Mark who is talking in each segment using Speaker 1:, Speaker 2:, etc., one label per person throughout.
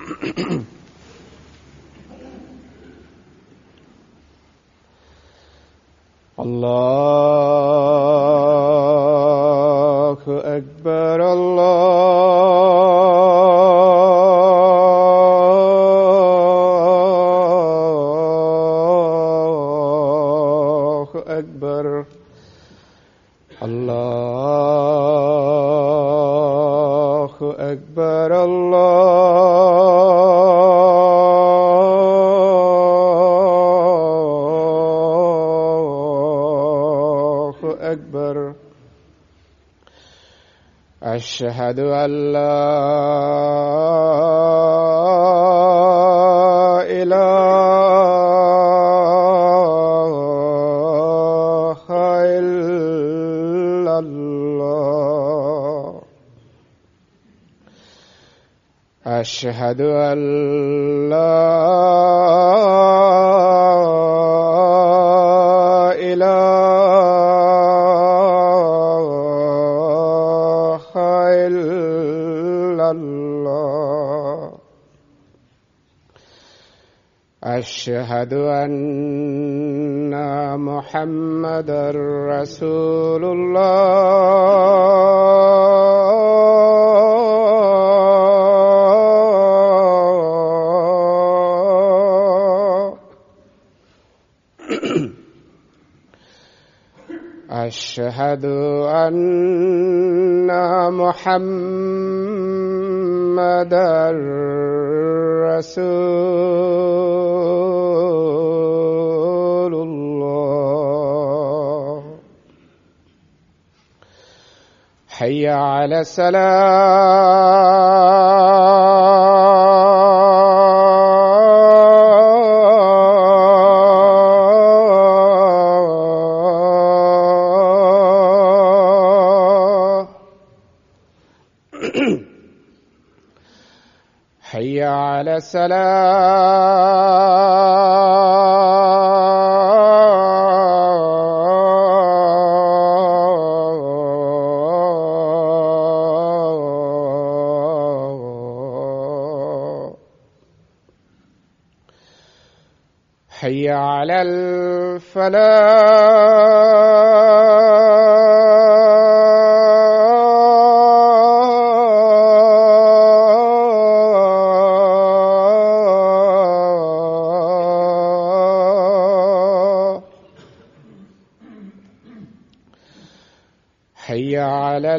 Speaker 1: الله أكبر الله أكبر الله أكبر الله أكبر أشهد أن لا إله إلا الله أشهد أن لا إله إلا الله أشهد أن محمدا رسول الله أشهد أن محمدا رسول الله حي على السلام حي على السلام حي على الفلاح حي على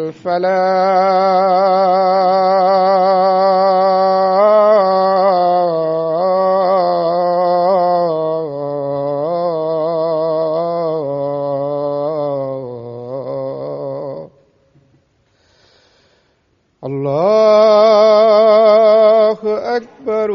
Speaker 1: الفلاح الله أكبر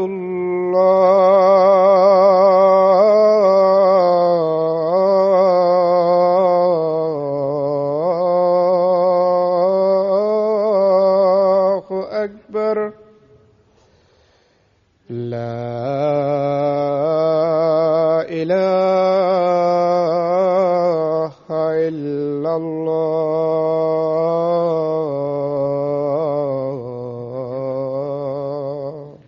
Speaker 1: الله أكبر لا إله إلا الله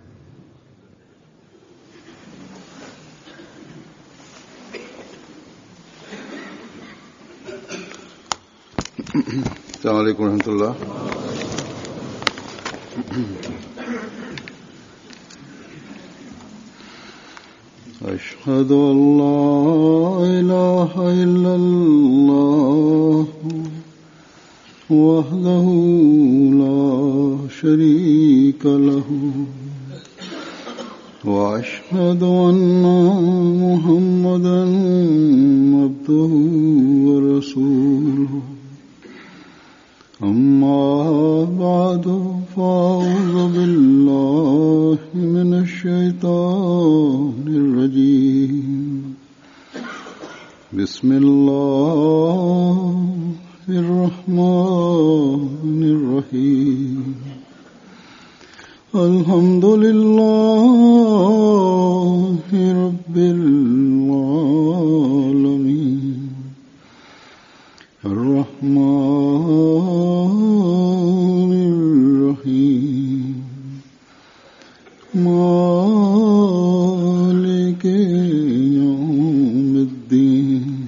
Speaker 2: السلام عليكم ورحمة الله أشهد أن لا إله إلا الله وحده لا شريك له وأشهد أن محمدا عبده ورسوله أما بعد فأعوذ بالله من الشيطان الرجيم بسم الله الرحمن الرحيم الحمد لله رب العالمين الرحمن الرحيم مالك يوم الدين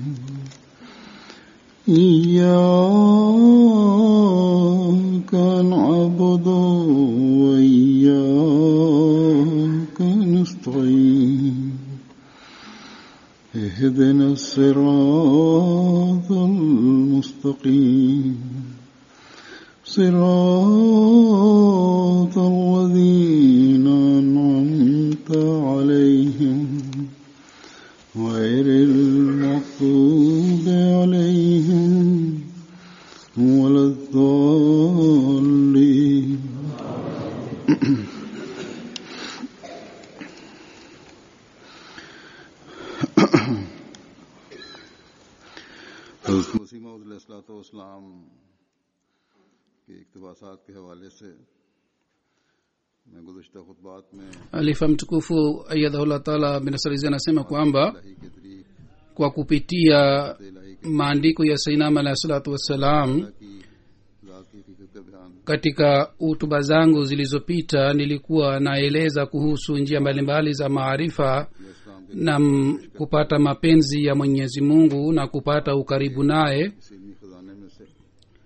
Speaker 2: إياك نعبد وإياك نستعين اهدنا الصراط المستقيم صراط الذين أنعمت عليهم غير المغضوب عليهم ولا الضالين حضرت مسیح السلام کے اقتباسات کے حوالے سے میں گزشتہ خطبات میں
Speaker 3: alifa mtukufu ayadhahullah taala binasarizi anasema kwamba
Speaker 2: الہی کے طریق
Speaker 3: kwa kupitia
Speaker 2: الہی
Speaker 3: maandiko ya sainam alahi salatu wassalam
Speaker 2: کی ذات کی حقیقت کا بیان
Speaker 3: katika hutuba zangu zilizopita nilikuwa naeleza kuhusu njia mbalimbali za maarifa
Speaker 2: اسلام کے
Speaker 3: na m- kupata mapenzi ya mwenyezi mungu na kupata ukaribu naye
Speaker 2: اس علمی خزانے میں سے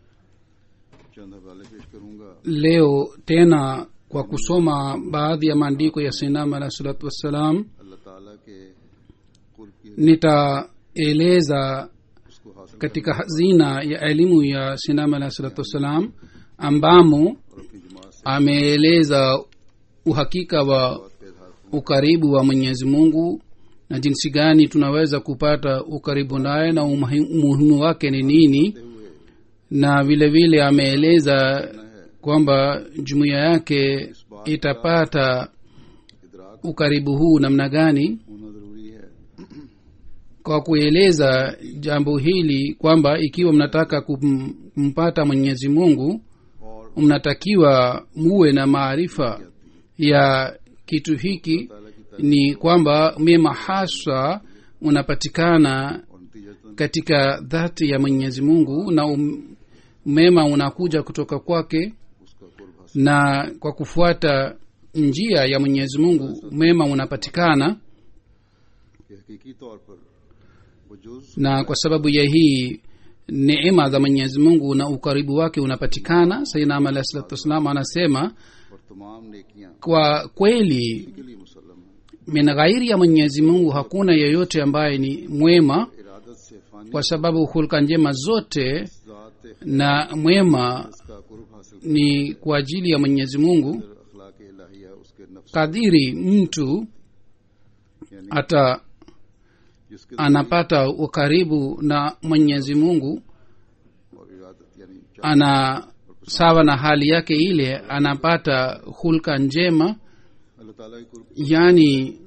Speaker 2: چند حوالے پیش کروں گا
Speaker 3: leo tena kwa kusoma baadhi ya maandiko ya sainam alahi salatu wassalam
Speaker 2: اللہ تعالیٰ کے قرب کی
Speaker 3: nitaeleza
Speaker 2: اس کو حاصل
Speaker 3: katika hazina ya elimu ya sinam alahi salatu wassalam ambamo
Speaker 2: اور اپنی جماعت سے
Speaker 3: ameeleza uhakika wa
Speaker 2: کا اظہار
Speaker 3: ukaribu wa mwenyezi mungu na jinsi gani tunaweza kupata ukaribu naye na umuhi- umuhimu wake ni nini
Speaker 2: ہوئے
Speaker 3: na vile vile ameeleza kwamba jumuiya yake itapata
Speaker 2: ادراک
Speaker 3: ukaribu huu namna gani
Speaker 2: ہونا ضروری ہے
Speaker 3: kwa kueleza jambo hili kwamba ikiwa mnataka kum- kumpata mwenyezi mungu
Speaker 2: اور
Speaker 3: mnatakiwa muwe na maarifa ya kitu hiki
Speaker 2: تعالیٰ کی
Speaker 3: ni kwamba mema haswa unapatikana
Speaker 2: اور نتیجہ
Speaker 3: katika dhati ya mwenyezi mungu na um, mema unakuja kutoka kwake
Speaker 2: اس کا قرب حاصل
Speaker 3: na kwa kufuata njia ya mwenyezi mungu mema unapatikana
Speaker 2: کہ حقیقی طور پر وہ جز
Speaker 3: na kwa sababu ya hii neema za mwenyezi mungu na ukaribu wake unapatikana sainam alahi salatu wassalam anasema
Speaker 2: اور تمام نیکیاں
Speaker 3: kwa kweli
Speaker 2: کے لیے مسلم ہیں
Speaker 3: min ghairi ya mwenyezi mungu hakuna yeyote ambaye ni mwema
Speaker 2: ارادت سے فانی
Speaker 3: kwa sababu hulka njema zote
Speaker 2: ذات
Speaker 3: na mwema
Speaker 2: اس کا قرب حاصل
Speaker 3: ni kwa ajili ya mwenyezi mungu
Speaker 2: کر اخلاق الہیہ اس کے نفس
Speaker 3: kadiri mtu
Speaker 2: یعنی
Speaker 3: ata
Speaker 2: جس کے
Speaker 3: anapata ukaribu na mwenyezi mungu
Speaker 2: اور ارادت یعنی چاہ-
Speaker 3: ana sawa na hali yake ile anapata hulka njema
Speaker 2: اللہ تعالیٰ کی قرب
Speaker 3: yani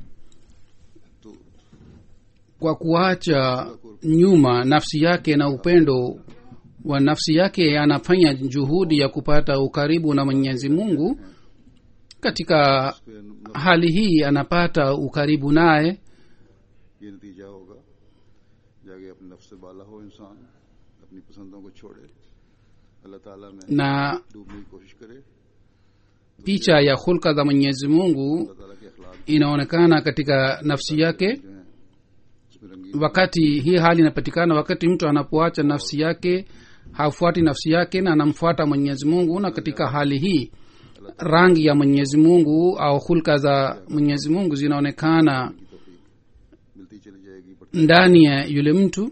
Speaker 2: تو
Speaker 3: kwa kuacha nyuma nafsi yake na upendo wa nafsi yake anafanya juhudi ya kupata ukaribu na mwenyezi mungu katika
Speaker 2: پھر
Speaker 3: hali hii anapata ukaribu naye
Speaker 2: یہ نتیجہ ہوگا جاگے اپنے نفس سے بالا ہو انسان اپنی پسندوں کو چھوڑے اللہ تعالیٰ میں
Speaker 3: na
Speaker 2: ڈوبنے کی کوشش کرے
Speaker 3: picha ya hulka za mwenyezi mungu
Speaker 2: اللہ تعالیٰ کے اخلاق
Speaker 3: inaonekana katika nafsi yake
Speaker 2: جو ہیں اس میں رنگین
Speaker 3: wakati hii hali inapatikana wakati mtu anapoacha nafsi yake hafuati nafsi yake na anamfuata mwenyezi mungu na katika hali hii rangi ya mwenyezi mungu au hulka za mwenyezi mungu zinaonekana
Speaker 2: کی توفیق ملتی چلی جائے گی بڑھتی
Speaker 3: ndani ya yule mtu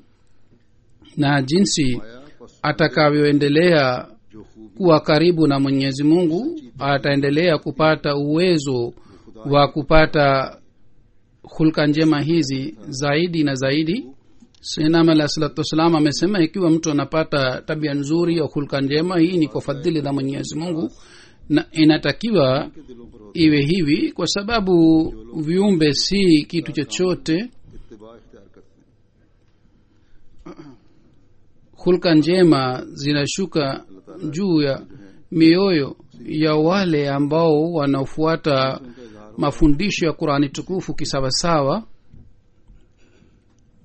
Speaker 3: na jinsi
Speaker 2: آیا پس
Speaker 3: atakavyoendelea
Speaker 2: جو خوب
Speaker 3: kuwa karibu na mwenyezi mungu ataendelea kupata uwezo wa kupata hulka njema hizi zaidi na zaidi sinam alah salatu wassalam amesema ikiwa mtu anapata tabia nzuri au hulka njema hii ni kwa fadhili za mwenyezi mungu na inatakiwa
Speaker 2: کے دلوں پر ہوتا
Speaker 3: iwe hivi kwa sababu viumbe si kitu chochote
Speaker 2: ہے اتباع اختیار کرتے ہیں
Speaker 3: hulka njema zinashuka juu ya mioyo ya wale ambao wanaofuata
Speaker 2: ان کا اظہار
Speaker 3: mafundisho ya qurani tukufu kisawasawa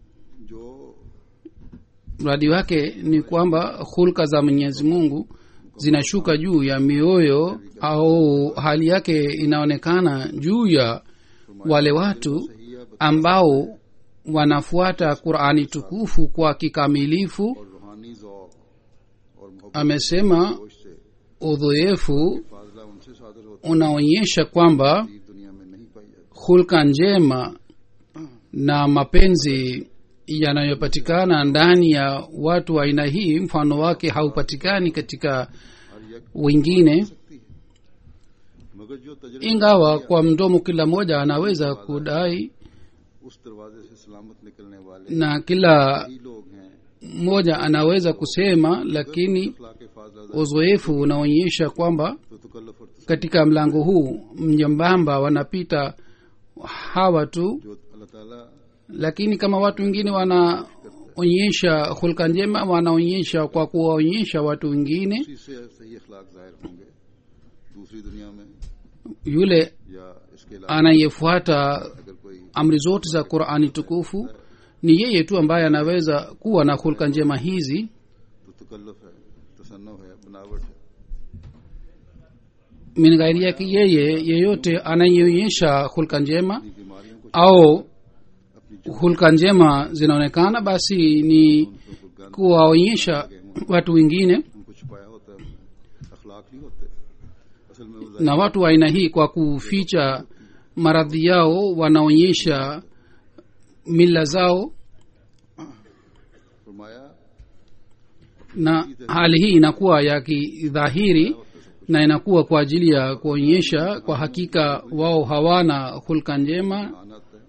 Speaker 2: جو
Speaker 3: mradi wake ni kwamba hulka za mwenyezi mungu zinashuka juu ya mioyo au hali yake inaonekana juu ya wale watu ambao wanafuata qurani tukufu kwa kikamilifu
Speaker 2: और रूहानी ज़ौक और मोहब्बत
Speaker 3: amesema
Speaker 2: जोश से
Speaker 3: udhoefu
Speaker 2: फाजला उनसे सादर होती
Speaker 3: unaonyesha kwamba
Speaker 2: है दुनिया में नहीं पाई जाती
Speaker 3: hulka njema na mapenzi yanayopatikana ndani ya watu wa aina hii mfano wake haupatikani katika
Speaker 2: हर यक
Speaker 3: wengine
Speaker 2: सकती है मगर जो तजर्बा
Speaker 3: ingawa kwa mdomo kila mmoja anaweza kudai
Speaker 2: उस दरवाजे से सलामत निकलने वाले
Speaker 3: na kila
Speaker 2: ही लोग हैं
Speaker 3: mmoja anaweza kusema lakini
Speaker 2: अखलाक फाजला
Speaker 3: uzoefu unaonyesha kwamba
Speaker 2: तो तकल्लुफ और
Speaker 3: katika mlango huu mnyembamba wanapita hawa tu
Speaker 2: जो अल्लाह ताला
Speaker 3: lakini kama watu wengine wanaonyesha hulka njema wanaonyesha kwa kuwaonyesha watu wengine
Speaker 2: उसी से सही अखलाक जाहिर होंगे दूसरी दुनिया में
Speaker 3: yule
Speaker 2: या इसके अलावा
Speaker 3: anayefuata
Speaker 2: अगर कोई
Speaker 3: amri zote za qurani tukufu ni yeye tu ambaye anaweza kuwa na hulka njema hizi
Speaker 2: तो तकल्लुफ है तसन्नो है बनावट है
Speaker 3: min ghairi yake yeye yeyote anayeonyesha hulka njema
Speaker 2: अपनी बीमारियों को
Speaker 3: au
Speaker 2: अपनी
Speaker 3: hulka njema zinaonekana basi ni
Speaker 2: जो
Speaker 3: kuwaonyesha watu wengine
Speaker 2: उनको छुपाया होता है अखलाक नहीं होते असल में वो
Speaker 3: na watu wa aina hii kwa kuficha maradhi yao wanaonyesha mila zao
Speaker 2: फरमाया
Speaker 3: na hali hii inakuwa ya kidhahiri na inakuwa kwa ajili ya kuonyesha kwa hakika wao hawana hulka njema
Speaker 2: मान आता है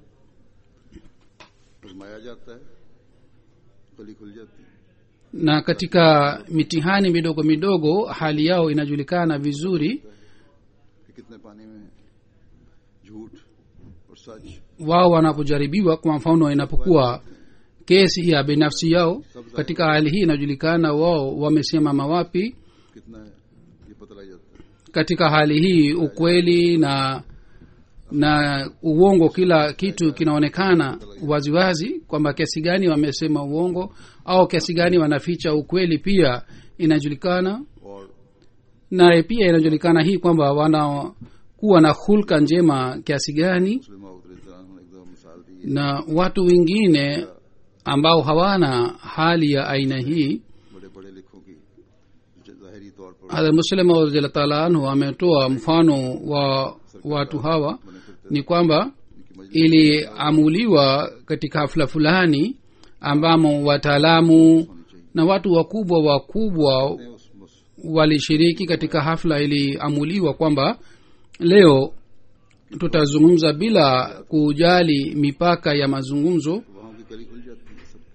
Speaker 2: फरमाया जाता है गली खुल जाती है
Speaker 3: na katika mitihani midogo midogo hali yao inajulikana vizuri
Speaker 2: कि कितने पानी में है झूठ और सच
Speaker 3: wao wanapojaribiwa kwa mfano inapokuwa kesi ya binafsi yao katika hali hii inajulikana wao wamesimama wapi
Speaker 2: कितना है ये पता लग जाता है
Speaker 3: katika hali hii ukweli na na uongo kila kitu kinaonekana waziwazi kwamba kiasi gani wamesema uongo au kiasi gani wanaficha ukweli pia inajulikana
Speaker 2: और
Speaker 3: na pia inajulikana hii kwamba wanakuwa na hulka njema kiasi gani
Speaker 2: मुस्लिम ने एक दो मिसाल दी
Speaker 3: na watu wengine ambao hawana hali ya aina hii
Speaker 2: बड़े बड़े लिखों की जो ज़ाहिरी तौर पर
Speaker 3: hadha muslim radhiallahu taala anhu ametoa mfano wa watu hawa
Speaker 2: बने फिरते
Speaker 3: ni kwamba
Speaker 2: उनकी मजलिस
Speaker 3: iliamuliwa katika hafla fulani ambamo wataalamu
Speaker 2: होनी चाहिए
Speaker 3: na watu wakubwa wakubwa
Speaker 2: हैं उस मुस-
Speaker 3: walishiriki katika hafla iliamuliwa kwamba leo tutazungumza bila kujali mipaka ya mazungumzo
Speaker 2: वहाँ की गली खुल जाती है सब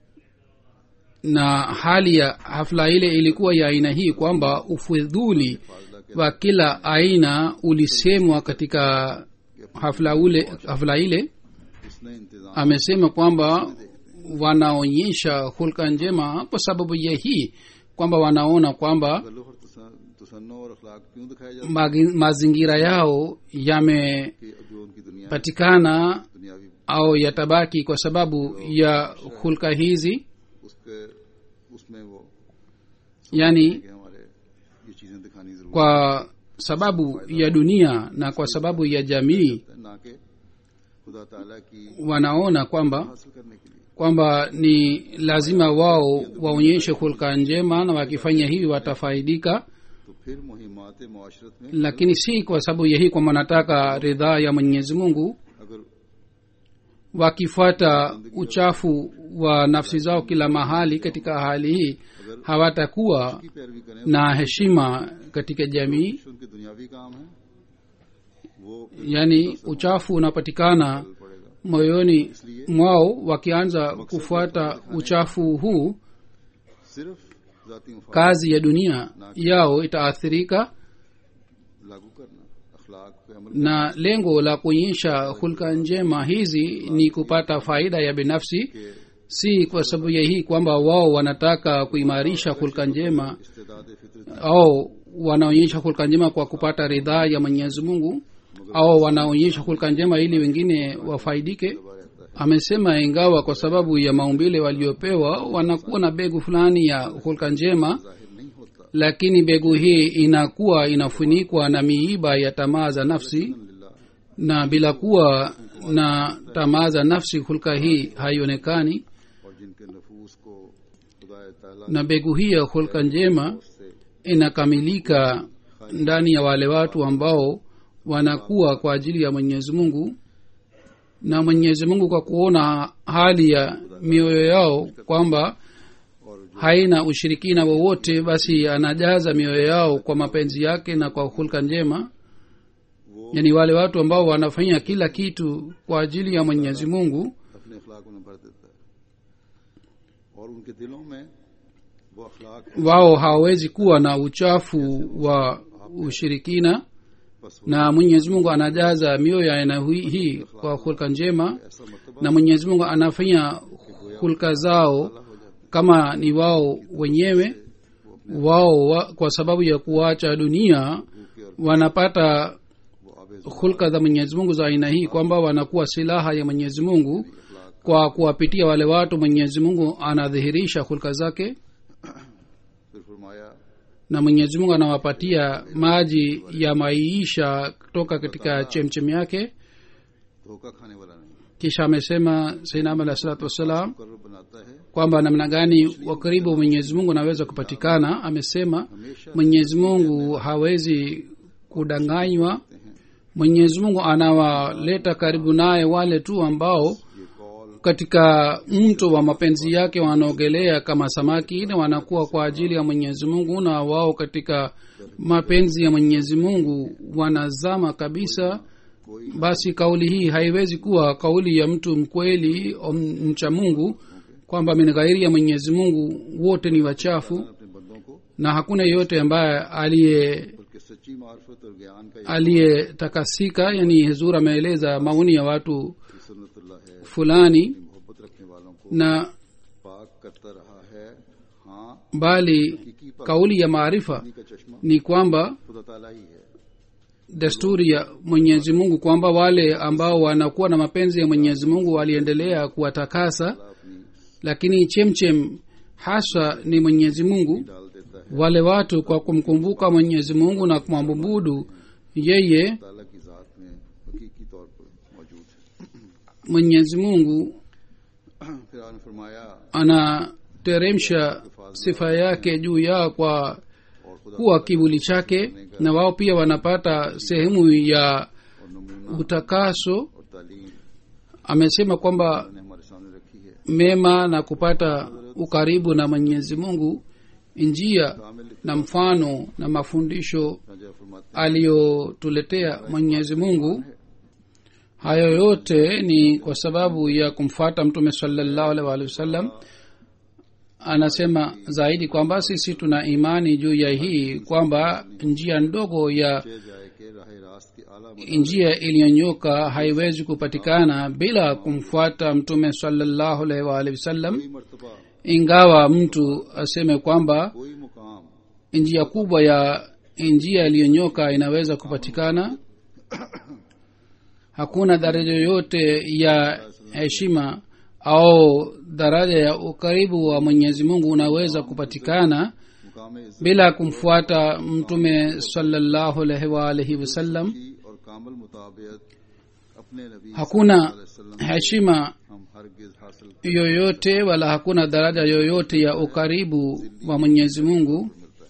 Speaker 3: na hali ya hafla ile ilikuwa ya aina hii kwamba ufidhuli
Speaker 2: फाजला के
Speaker 3: wa kila aina ulisemwa katika hafla ule hafla ile
Speaker 2: इसने इंतजाम
Speaker 3: amesema kwamba wanaonyesha hulka njema kwa sababu ya hii kwamba wanaona kwamba
Speaker 2: तकल्लुफ और तसा- तसन्नो और अखलाक क्यों दिखाया जाता
Speaker 3: magi- mazingira yao yamepatikana
Speaker 2: है कि जो उनकी दुनिया दुनियावी
Speaker 3: au yatabaki kwa sababu ya hulka hizi
Speaker 2: उसके उसमें वो
Speaker 3: yani
Speaker 2: कि हमारे ये चीजें दिखानी जरूरी
Speaker 3: kwa sababu ya dunia na kwa sababu ya jamii
Speaker 2: है ना कि खुदा ताला की
Speaker 3: wanaona kwamba
Speaker 2: हासिल करने के लिए
Speaker 3: kwamba ni lazima wao waonyeshe hulka njema na wakifanya hivi watafaidika
Speaker 2: तो फिर मुहिमात मुआशरत में
Speaker 3: lakini si kwa sababu ya hii kwamba wanataka ridhaa ya mwenyezi mungu
Speaker 2: अगर
Speaker 3: wakifuata uchafu wa nafsi zao kila mahali katika hali hii hawatakuwa
Speaker 2: की पैरवी करें
Speaker 3: na heshima katika jamii
Speaker 2: तो उनके दुनियावी काम है वो
Speaker 3: yaani uchafu unapatikana
Speaker 2: पड़ेगा
Speaker 3: moyoni mwao wakianza kufuata uchafu huu
Speaker 2: सिर्फ जाती मुफाद
Speaker 3: kazi ya dunia yao itaathirika
Speaker 2: लागू करना अखलाक पे अमल
Speaker 3: na lengo la kuonyesha hulka njema hizi ni kupata faida ya binafsi
Speaker 2: के
Speaker 3: si kwa sababu ya hii kwamba wao wanataka kuimarisha hulka njema
Speaker 2: इस्तेदाद फितरत
Speaker 3: au wanaonyesha hulka njema kwa kupata ridhaa ya mwenyezi mungu au wanaonyesha hulka njema ili wengine wafaidike
Speaker 2: दबा रहता है
Speaker 3: amesema ingawa kwa sababu ya maumbile waliopewa wanakuwa na begu fulani ya hulka njema
Speaker 2: जाहिर नहीं होता
Speaker 3: lakini mbegu hii inakuwa inafunikwa na miiba ya tamaa za nafsi
Speaker 2: लिल्लाह
Speaker 3: na bila kuwa na tamaa za nafsi hulka hii haionekani
Speaker 2: और जिनके नफूस को खुदा ताला
Speaker 3: na mbegu hii ya hulka njema
Speaker 2: से
Speaker 3: inakamilika ndani ya wale watu ambao wanakuwa kwa ajili ya mwenyezi mungu na mwenyezi mungu kwa kuona hali ya mioyo yao kwamba
Speaker 2: और जो
Speaker 3: haina ushirikina wowote basi anajaza mioyo yao kwa mapenzi yake na kwa hulka njema yani wale watu ambao wanafanya kila kitu kwa ajili ya mwenyezi mungu
Speaker 2: अपने अखलाक उन्हें भर देता है और उनके दिलों में वो अखलाक है
Speaker 3: wao hawawezi kuwa na uchafu wa ushirikina
Speaker 2: बस वो
Speaker 3: na mwenyezi mungu anajaza mioyo ya aina hui- hii kwa hulka njema
Speaker 2: ऐसा मरतबा
Speaker 3: na mwenyezi mungu anafanya hulka zao
Speaker 2: हो जाता
Speaker 3: kama ni wao wenyewe wao wa, kwa sababu ya kuacha dunia
Speaker 2: है भूखे और
Speaker 3: wanapata
Speaker 2: वो आबे
Speaker 3: hulka za mwenyezi mungu za aina hii kwamba wanakuwa silaha ya mwenyezi mungu kwa kuwapitia wale watu mwenyezi mungu anadhihirisha hulka zake
Speaker 2: फिर फरमाया
Speaker 3: na mwenyezi mungu anawapatia maji ya maisha kutoka katika chemchem yake
Speaker 2: धोखा खाने वाला नहीं
Speaker 3: kisha amesema sainam alah salatu wassalam
Speaker 2: मुकर्रब बनाता है
Speaker 3: kwamba namna gani wakaribu wa mwenyezi mungu anaweza kupatikana amesema
Speaker 2: हमेशा
Speaker 3: mwenyezi mungu hawezi kudanganywa
Speaker 2: हैं
Speaker 3: mwenyezi mungu anawaleta karibu naye wale tu ambao
Speaker 2: ये call
Speaker 3: katika mto wa mapenzi yake wanaogelea kama samaki na wanakuwa kwa ajili ya mwenyezi mungu na wao katika mapenzi ya mwenyezi mungu wanazama kabisa
Speaker 2: कोई
Speaker 3: basi kauli hii haiwezi kuwa kauli ya mtu mkweli au mcha mungu kwamba min ghairi ya mwenyezi mungu wote ni wachafu
Speaker 2: अपने बंदों को
Speaker 3: na hakuna yeyote ambaye aliye
Speaker 2: बल्कि सच्ची मार्फत और ज्ञान का
Speaker 3: aliyetakasika yani hezur ameeleza maoni ya watu
Speaker 2: ये सुन्नतुल्लाह है
Speaker 3: fulani
Speaker 2: मोहब्बत रखने वालों को
Speaker 3: na
Speaker 2: पाक करता रहा है हाँ
Speaker 3: bali
Speaker 2: हकीकी पाक
Speaker 3: kauli ya maarifa
Speaker 2: का चश्मा
Speaker 3: ni kwamba
Speaker 2: खुदा ताला ही है
Speaker 3: desturi ya mwenyezi mungu kwamba wale ambao wanakuwa na mapenzi ya mwenyezi mungu waliendelea kuwatakasa
Speaker 2: ताला अपनी
Speaker 3: lakini chemchem haswa ni mwenyezi mungu
Speaker 2: डाल देता है
Speaker 3: wale watu kwa kumkumbuka mwenyezi mungu na kumwabudu yeye
Speaker 2: ताला की जात में हकीकी तौर पर मौजूद है
Speaker 3: mwenyezi mungu
Speaker 2: फिर आपने फरमाया
Speaker 3: anateremsha sifa yake juu yao kwa
Speaker 2: और खुदा
Speaker 3: kuwa kivuli chake na wao pia wanapata sehemu ya
Speaker 2: और नमूना
Speaker 3: utakaso
Speaker 2: और तालीम
Speaker 3: amesema kwamba
Speaker 2: ने हमारे सामने रखी है
Speaker 3: mema na kupata ukaribu na mwenyezi mungu njia
Speaker 2: कामिल
Speaker 3: na mfano na mafundisho
Speaker 2: राजा फरमाते
Speaker 3: aliyotuletea mwenyezi mungu hayo yote ni kwa sababu ya kumfata mtume salallahu alaihi waalihi wasallam anasema zaidi kwamba sisi tuna imani juu ya hii kwamba njia ndogo ya
Speaker 2: हैं जाए के राह रास्त की आला
Speaker 3: njia iliyonyoka haiwezi kupatikana bila kumfuata mtume salallahu alaihi waalihi wasallam
Speaker 2: कोई मर्तबा
Speaker 3: ingawa mtu aseme kwamba
Speaker 2: कोई मुकाम
Speaker 3: njia kubwa ya njia iliyonyoka inaweza kupatikana hakuna daraja yoyote ya heshima au daraja ya ukaribu wa mwenyezi mungu unaweza kupatikana
Speaker 2: मुकाम इज्जत
Speaker 3: bila kumfuata mtume salallahu alaihi waalihi wasallam
Speaker 2: की और कामल मुताबियत अपने नबी
Speaker 3: hakuna
Speaker 2: सल्लल्लाहु अलैहि वसल्लम
Speaker 3: heshima
Speaker 2: हम हरगिज हासिल
Speaker 3: yoyote wala hakuna daraja yoyote ya ukaribu wa mwenyezi mungu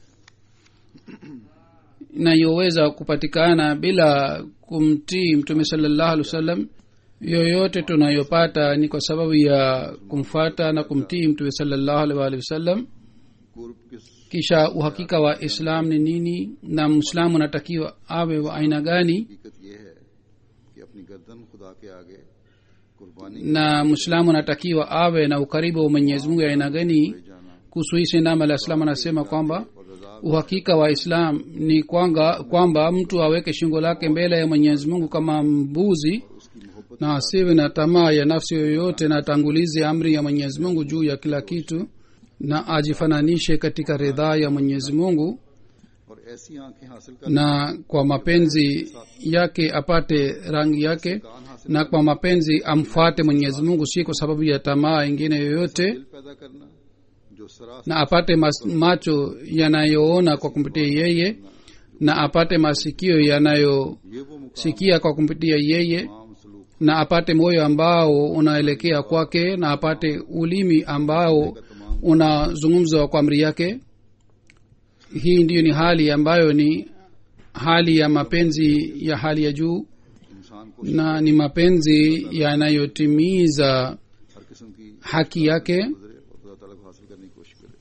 Speaker 3: inayoweza kupatikana bila kumtii mtume salallahu alih wasallam yoyote tunayopata ni kwa sababu ya kumfata na kumtii mtume salallahu alih waalihi wasallam
Speaker 2: कुर्ब किस
Speaker 3: kisha uhakika wa islam ni nini na mwislamu anatakiwa awe wa aina gani
Speaker 2: हकीकत ये है कि अपनी गर्दन खुदा के आगे कुर्बानी
Speaker 3: na mwislamu anatakiwa awe na ukaribu wa mwenyezi mungu ya aina gani
Speaker 2: ले जाना
Speaker 3: kuhusu hii sindam alah salam anasema kwamba
Speaker 2: और रजा
Speaker 3: uhakika wa islam ni kwanga kwamba mtu aweke shingo lake mbele ya mwenyezi mungu kama mbuzi
Speaker 2: उसकी मोहब्बत
Speaker 3: na asiwe na tamaa ya nafsi yoyote na atangulize amri ya mwenyezi mungu juu ya kila kitu na ajifananishe katika ridhaa ya mwenyezi mungu
Speaker 2: और ऐसी आंखें हासिल कर
Speaker 3: na kwa mapenzi yake apate rangi yake
Speaker 2: कान हासिल
Speaker 3: na kwa mapenzi amfuate mwenyezi mungu si kwa sababu ya tamaa ingine yoyote
Speaker 2: दिल पैदा करना जो जो सरासर
Speaker 3: na apate mas, macho yanayoona kwa kumpitia yeye na apate masikio yanayosikia
Speaker 2: ये वो मुकाम
Speaker 3: kwa kumpitia yeye
Speaker 2: तमाम सलूक
Speaker 3: na apate moyo ambao unaelekea kwake na apate ulimi ambao unazungumza kwa amri yake hii ndiyo ni hali ambayo ni hali ya mapenzi ya hali ya juu
Speaker 2: इंसान को
Speaker 3: na ni mapenzi yanayotimiza
Speaker 2: हर किस्म की
Speaker 3: haki yake
Speaker 2: गुजरे और खुदा ताला को हासिल करने की कोशिश करे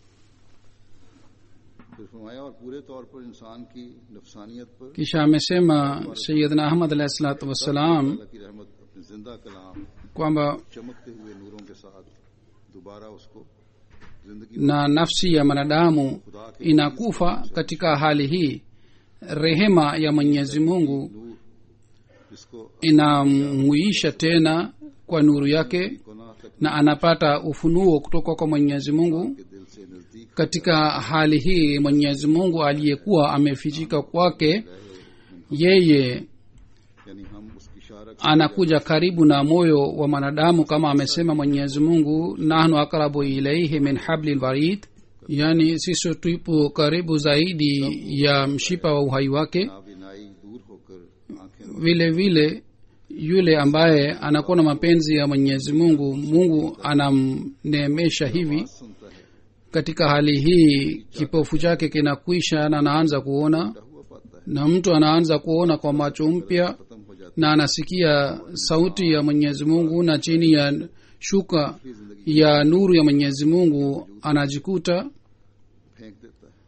Speaker 2: फिर फरमाया और पूरे तौर पर इंसान की नफसानियत पर
Speaker 3: kisha amesema sayidna ahmad alahi salatu wassalam
Speaker 2: अल्लाह की रहमत अपने जिंदा कलाम
Speaker 3: kwamba
Speaker 2: चमकते हुए नूरों के साथ दोबारा उसको जिंदगी
Speaker 3: na nafsi ya mwanadamu inakufa katika hali hii rehema ya mwenyezi mungu
Speaker 2: नूर जिसको
Speaker 3: inamhuisha tena kwa nuru yake
Speaker 2: गुनाह तक
Speaker 3: na anapata ufunuo kutoka kwa mwenyezi mungu
Speaker 2: के दिल से नजदीक
Speaker 3: katika hali hii mwenyezi mungu aliyekuwa amefichika kwake yeye
Speaker 2: यानी हम उसकी इशारा
Speaker 3: anakuja karibu na moyo wa mwanadamu kama amesema mwenyezi mungu nahnu akrabu ilaihi min habli lwarid yani sisi tupo karibu zaidi ya mshipa wa uhai wake
Speaker 2: नाबिनाई दूर होकर आंखें
Speaker 3: vile vile yule ambaye anakuwa na mapenzi ya mwenyezi mungu mungu anamneemesha hivi
Speaker 2: सुनता है
Speaker 3: katika hali hii kipofu chake kinakwisha na anaanza kuona
Speaker 2: हुआ पाता है
Speaker 3: na mtu anaanza kuona kwa macho mpya
Speaker 2: खत्म हो जाती
Speaker 3: na anasikia sauti ya mwenyezi mungu na chini ya shuka ya nuru ya mwenyezi mungu anajikuta
Speaker 2: फेंक देता है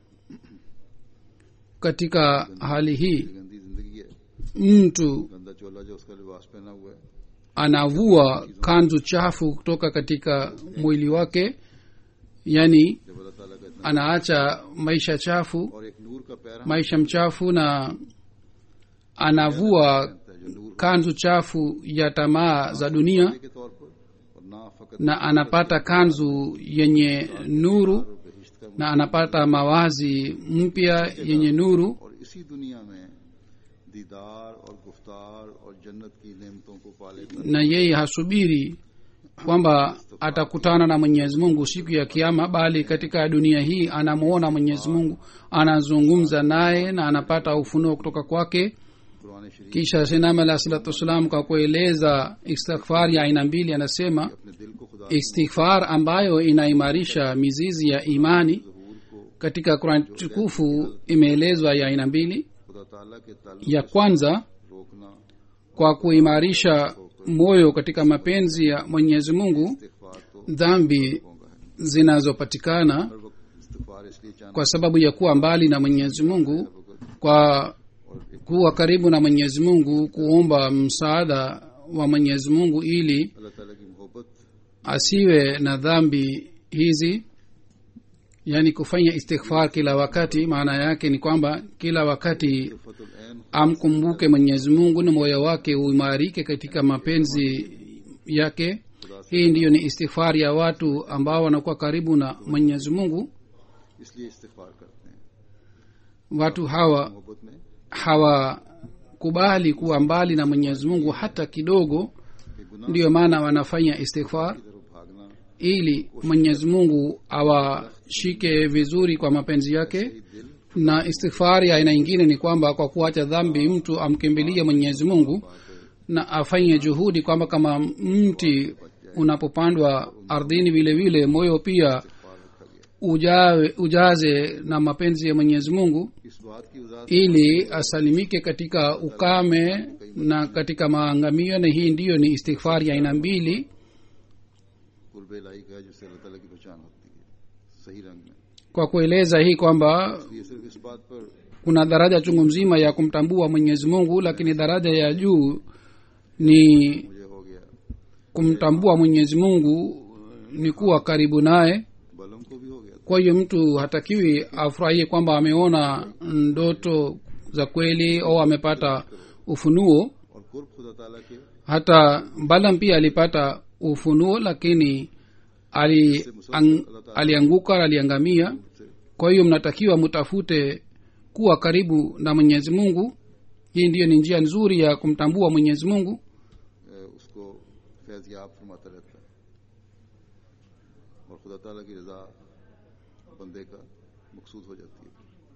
Speaker 3: katika hali hii
Speaker 2: गंदी जिंदगी है
Speaker 3: mtu
Speaker 2: गंदा चोला जो उसका लिबास पहना हुआ है
Speaker 3: anavua kanzu chafu kutoka katika mwili wake yani
Speaker 2: जब अल्लाह ताला का इतना
Speaker 3: anaacha maisha chafu
Speaker 2: और एक नूर का पैरा
Speaker 3: maisha mchafu na anavua
Speaker 2: है जो नूर
Speaker 3: kanzu chafu ya tamaa za dunia
Speaker 2: के तौर पर और ना फकत
Speaker 3: na anapata kanzu yenye nuru
Speaker 2: बहिश्त का
Speaker 3: na anapata mawazi mpya yenye nuru
Speaker 2: और इसी दुनिया में दीदार और गुफ्तार और जन्नत की नेमतों को पाले
Speaker 3: na yeye hasubiri kwamba atakutana na mwenyezi mungu siku ya kiama bali katika dunia hii anamwona mwenyezi mungu anazungumza naye na anapata ufunuo kutoka kwake
Speaker 2: Quran शरीफ
Speaker 3: kisha sinam alah salatu wassalam kwa kueleza istighfar ya aina mbili anasema
Speaker 2: अपने दिल को खुदा
Speaker 3: istighfar ambayo inaimarisha mizizi ya imani
Speaker 2: जहूर को
Speaker 3: katika qurani tukufu imeelezwa ya aina mbili
Speaker 2: खुदा ताला के ताल्लुक
Speaker 3: ya kwanza
Speaker 2: रोकना
Speaker 3: kwa kuimarisha moyo katika mapenzi ya mwenyezi mungu
Speaker 2: इस्तिगफार तो
Speaker 3: dhambi
Speaker 2: होगा है
Speaker 3: zinazopatikana
Speaker 2: हर वक्त इस्तिगफार इसलिए चाहना
Speaker 3: kwa sababu ya kuwa mbali na mwenyezi mungu kwa kuwa karibu na mwenyezi mungu kuomba msaada wa mwenyezi mungu ili
Speaker 2: अल्लाह ताला की मोहब्बत
Speaker 3: asiwe na dhambi hizi yaani kufanya istighfar kila wakati maana yake ni kwamba kila wakati
Speaker 2: फतुल ऐन
Speaker 3: amkumbuke mwenyezi mungu na moyo wake uimarike katika mapenzi yake hii ndiyo ni istighfar ya watu ambao wanakuwa karibu na mwenyezi mungu
Speaker 2: इसलिए इस्तिगफार करते हैं
Speaker 3: watu hawa
Speaker 2: मोहब्बत में
Speaker 3: hawakubali kuwa mbali na mwenyezi mungu hata kidogo
Speaker 2: कि गुनाह
Speaker 3: ndiyo maana wanafanya istighfar
Speaker 2: की तरफ भागना
Speaker 3: ili mwenyezi mungu awashike vizuri kwa mapenzi yake
Speaker 2: दिल
Speaker 3: na istighfari ya aina ingine ni kwamba kwa kuacha dhambi mtu amkimbilie mwenyezi mungu na afanye juhudi kwamba kama mti unapopandwa ardhini vile vile moyo pia ujawe, ujaze na mapenzi ya mwenyezi mungu
Speaker 2: इस बात की वजाहत
Speaker 3: ili asalimike katika ukame na katika maangamio na hii ndiyo ni istighfari ya aina mbili
Speaker 2: कुर्ब इलाही का है जिससे अल्लाह ताला की पहचान होती है सही रंग में
Speaker 3: kwa kueleza hii kwamba
Speaker 2: ये सिर्फ इस बात पर
Speaker 3: kuna daraja chungu mzima ya kumtambua mwenyezi mungu lakini daraja ya juu ni
Speaker 2: मुझे हो गया
Speaker 3: kumtambua mwenyezi mungu ni kuwa karibu naye
Speaker 2: बलम को भी हो गया
Speaker 3: kwa hiyo mtu hatakiwi afurahie kwamba ameona ndoto za kweli au amepata ufunuo
Speaker 2: और कुर्ब खुदा ताला के
Speaker 3: hata balam pia alipata ufunuo lakini ali, ang, alianguka aliangamia kwa hiyo mnatakiwa mtafute kuwa karibu na mwenyezi mungu hii ndiyo ni njia nzuri ya kumtambua mwenyezi mungu
Speaker 2: अ, उसको फैज याब फरमाता रहता है और खुदा ताला की रजा बंदे का मकसूद हो जाती है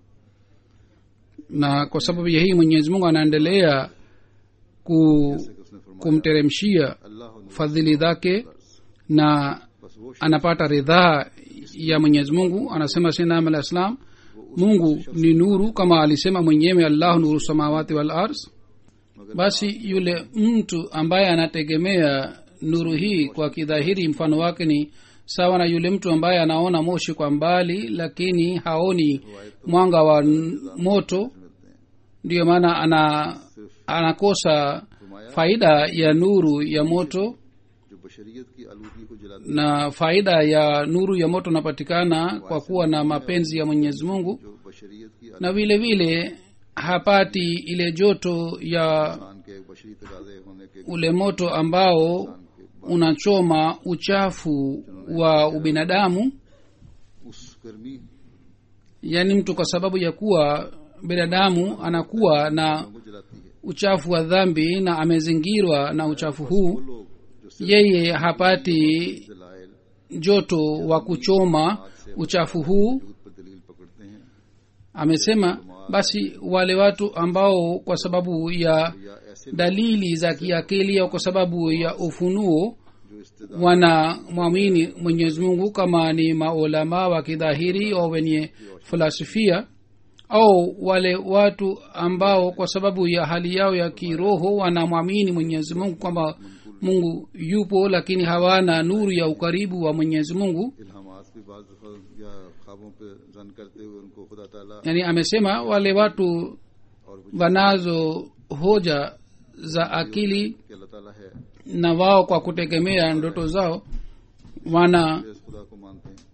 Speaker 3: na kwa sababu ya hii mwenyezi mungu anaendelea ku,
Speaker 2: जैसे कि उसने फरमाया
Speaker 3: kumteremshia
Speaker 2: अल्लाह ने
Speaker 3: fadhili zake na
Speaker 2: बस वो
Speaker 3: anapata ridhaa ya mwenyezi mungu anasema sinam alah islam mungu ni nuru kama alisema mwenyewe allahu nuru samawati wal ars basi yule mtu ambaye anategemea nuru hii kwa kidhahiri mfano wake ni sawa na yule mtu ambaye anaona moshi kwa mbali lakini haoni mwanga wa n- moto
Speaker 2: मिलते हैं
Speaker 3: ndiyo maana ana anakosa faida ya nuru ya moto
Speaker 2: जो बशरियत की आलूगी को जलाते
Speaker 3: na faida ya nuru ya moto inapatikana kwa kuwa na mapenzi ya mwenyezi mungu
Speaker 2: जो बशरियत की
Speaker 3: na vile vile hapati ile joto ya
Speaker 2: इंसान के बशरी तकाजे होने के
Speaker 3: ule moto ambao unachoma uchafu wa ubinadamu
Speaker 2: उस गर्मी
Speaker 3: yaani mtu kwa sababu ya kuwa binadamu anakuwa na
Speaker 2: को जलाती है
Speaker 3: uchafu wa dhambi na amezingirwa na uchafu huu
Speaker 2: वो लोग जो सिर्फ
Speaker 3: yeye hapati
Speaker 2: दलाइल
Speaker 3: joto wa kuchoma uchafu huu
Speaker 2: वजूद पर दलील पकड़ते हैं
Speaker 3: amesema basi wale watu ambao kwa sababu ya
Speaker 2: या ऐसे
Speaker 3: dalili za kiakili au kwa sababu ya ufunuo
Speaker 2: जो इस्तेदा
Speaker 3: wanamwamini mwenyezi mungu kama ni maulama wa kidhahiri au wenye filasifia au wale watu ambao kwa sababu ya hali yao ya kiroho wanamwamini mwenyezi mungu kwamba mungu yupo lakini hawana nuru ya ukaribu wa mwenyezi mungu
Speaker 2: इल्हामात भी बाज दफा या ख्वाबों पे जन करते हुए उनको खुदा ताला
Speaker 3: yani amesema wale watu
Speaker 2: और वो
Speaker 3: wanazo hoja za akili
Speaker 2: कि अल्लाह ताला है
Speaker 3: na wao kwa kutegemea ndoto zao wana
Speaker 2: वे इस खुदा को मानते हैं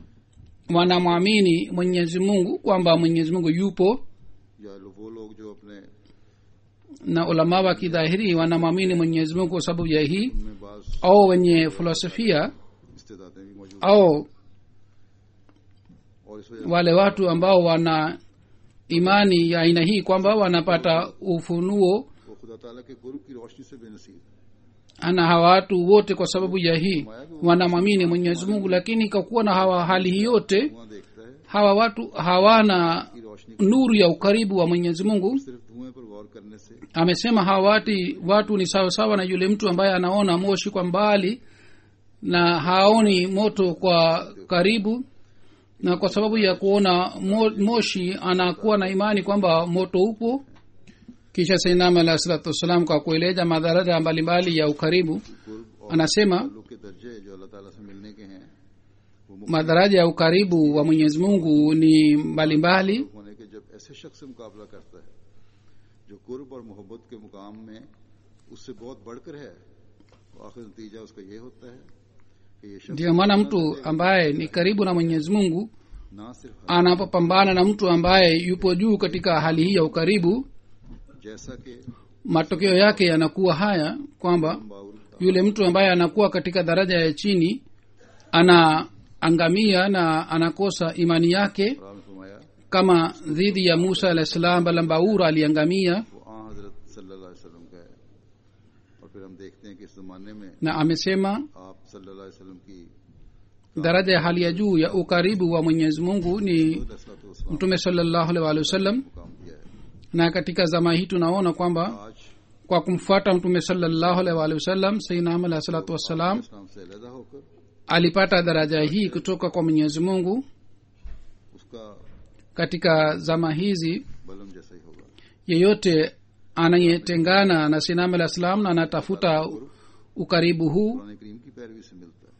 Speaker 3: wanamwamini mwenyezi mungu kwamba mwenyezi mungu yupo
Speaker 2: या लो- वो लोग जो अपने
Speaker 3: na ulama wa kidhahiri wanamwamini mwenyezi mungu kwa sababu ya hii
Speaker 2: उनमें बाज
Speaker 3: au wenye filosofia
Speaker 2: इस्तेदादें भी मौजूद
Speaker 3: au
Speaker 2: और इस वजह
Speaker 3: wale watu ambao wana imani ya aina hii kwamba wanapata ufunuo
Speaker 2: से वो खुदा ताला के गुरु की रोशनी से बेनसीब है
Speaker 3: ana hawa watu wote kwa sababu ya hii wanamwamini mwenyezi mungu lakini kwa kuwa na hawa hali hii yote
Speaker 2: धुआं देखता है
Speaker 3: hawa watu hawana
Speaker 2: की रोशनी
Speaker 3: nuru ya ukaribu wa mwenyezi mungu
Speaker 2: सिर्फ धुएं पर गौर करने से
Speaker 3: amesema hawa wati watu ni sawasawa na yule mtu ambaye anaona moshi kwa mbali na haoni moto kwa karibu na kwa sababu ya kuona mo, moshi anakuwa na imani kwamba moto upo kisha sainam alah salatu wassalam kwa kueleza madhara mbalimbali ya ukaribu
Speaker 2: गुरु और
Speaker 3: anasema
Speaker 2: ताल्लुक के दर्जे जो अल्लाह ताला से मिलने के हैं वो मुख्तलिफ
Speaker 3: madaraja ya ukaribu wa mwenyezi mungu ni mbalimbali
Speaker 2: होने के जब ऐसे शख्स से मुकाबला करता है जो कुर्ब और मोहब्बत के मुकाम में उससे बहुत बढ़कर है तो आखिर नतीजा उसका ये होता है कि ये शख्स
Speaker 3: ndiyo maana mtu ambaye ni karibu na mwenyezi mungu
Speaker 2: ना सिर्फ
Speaker 3: anapopambana na mtu ambaye yupo juu katika hali hii ya ukaribu
Speaker 2: जैसा कि
Speaker 3: matokeo yake yanakuwa haya kwamba
Speaker 2: बाउल
Speaker 3: yule mtu ambaye anakuwa katika daraja ya chini anaangamia na anakosa imani yake
Speaker 2: Ram ने फरमाया
Speaker 3: kama dhidi ya musa alah salam balambaura aliangamia
Speaker 2: वो आ हजरत सल्लल्लाहु अलैहि वसल्लम का है और फिर हम देखते हैं कि इस जमाने में
Speaker 3: na amesema
Speaker 2: आप सल्लल्लाहु अलैहि वसल्लम की
Speaker 3: daraja ya hali ya juu ya ukaribu wa mwenyezi mungu ni
Speaker 2: रसलत
Speaker 3: mtume salallahu alaihi waalihi wasallam
Speaker 2: मुकाम दिया है
Speaker 3: na katika zama hii tunaona kwamba
Speaker 2: आज
Speaker 3: kwa kumfuata mtume salallahu alaihi waalihi wasallam sainam alah salatu wassalam
Speaker 2: इस्लाम से अलहदा होकर
Speaker 3: alipata daraja hii kutoka kwa mwenyezi mungu
Speaker 2: उसका
Speaker 3: katika zama hizi
Speaker 2: बलम जैसा ही होगा
Speaker 3: yeyote anayetengana na sinam alah salam na anatafuta ukaribu huu
Speaker 2: Quran करीम की पैरवी से मिलता है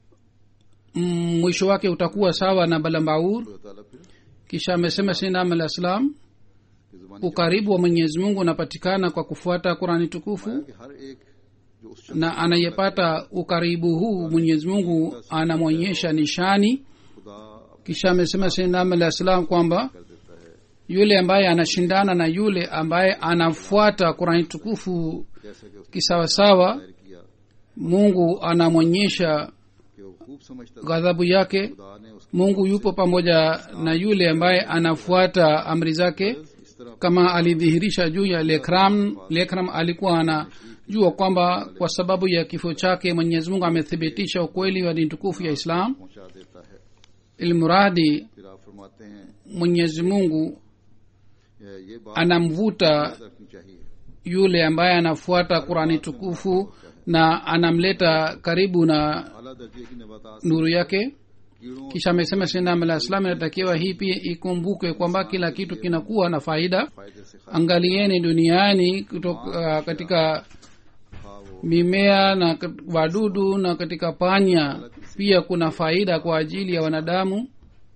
Speaker 3: mm, mwisho wake utakuwa sawa na balambaur
Speaker 2: खुदा ताला फिर
Speaker 3: kisha amesema sinam alah salam
Speaker 2: की जुबानी
Speaker 3: ukaribu wa mwenyezi mungu unapatikana kwa kufuata qurani tukufu
Speaker 2: कि हर एक जो उस शख्स
Speaker 3: na anayepata ukaribu huu mwenyezi mungu anamwonyesha nishani
Speaker 2: खुदा
Speaker 3: kisha amesema sinam alah salam kwamba
Speaker 2: कर देता है
Speaker 3: yule ambaye anashindana na yule ambaye anafuata qurani tukufu
Speaker 2: जैसा कि उसने
Speaker 3: kisawasawa
Speaker 2: जाहिर किया
Speaker 3: mungu anamwonyesha
Speaker 2: कि वो खूब समझता था
Speaker 3: ghadhabu yake
Speaker 2: खुदा ने उसकी
Speaker 3: mungu yupo pamoja na yule ambaye anafuata amri zake
Speaker 2: इस तरह
Speaker 3: kama alidhihirisha juu ya lekram lekram alikuwa anajua kwamba kwa sababu ya kifo chake mwenyezi mungu amethibitisha ukweli wa dini tukufu ya islam
Speaker 2: पहुंचा देता है
Speaker 3: ilmuradi
Speaker 2: फिर आप फरमाते हैं
Speaker 3: mwenyezi mungu
Speaker 2: ये ये बात
Speaker 3: anamvuta
Speaker 2: याद रखनी चाहिए
Speaker 3: yule ambaye anafuata qurani tukufu na anamleta karibu na
Speaker 2: आला दर्जे की नबातात
Speaker 3: nuru yake
Speaker 2: कीड़ों
Speaker 3: kisha amesema sinam alah salam inatakiwa hii pia ikumbuke kwamba kila kitu kinakuwa na faida
Speaker 2: फायदे से खा
Speaker 3: angalieni duniani kutoka, katika
Speaker 2: खा वो
Speaker 3: mimea na kat- wadudu na katika panya pia kuna faida kwa ajili ya wanadamu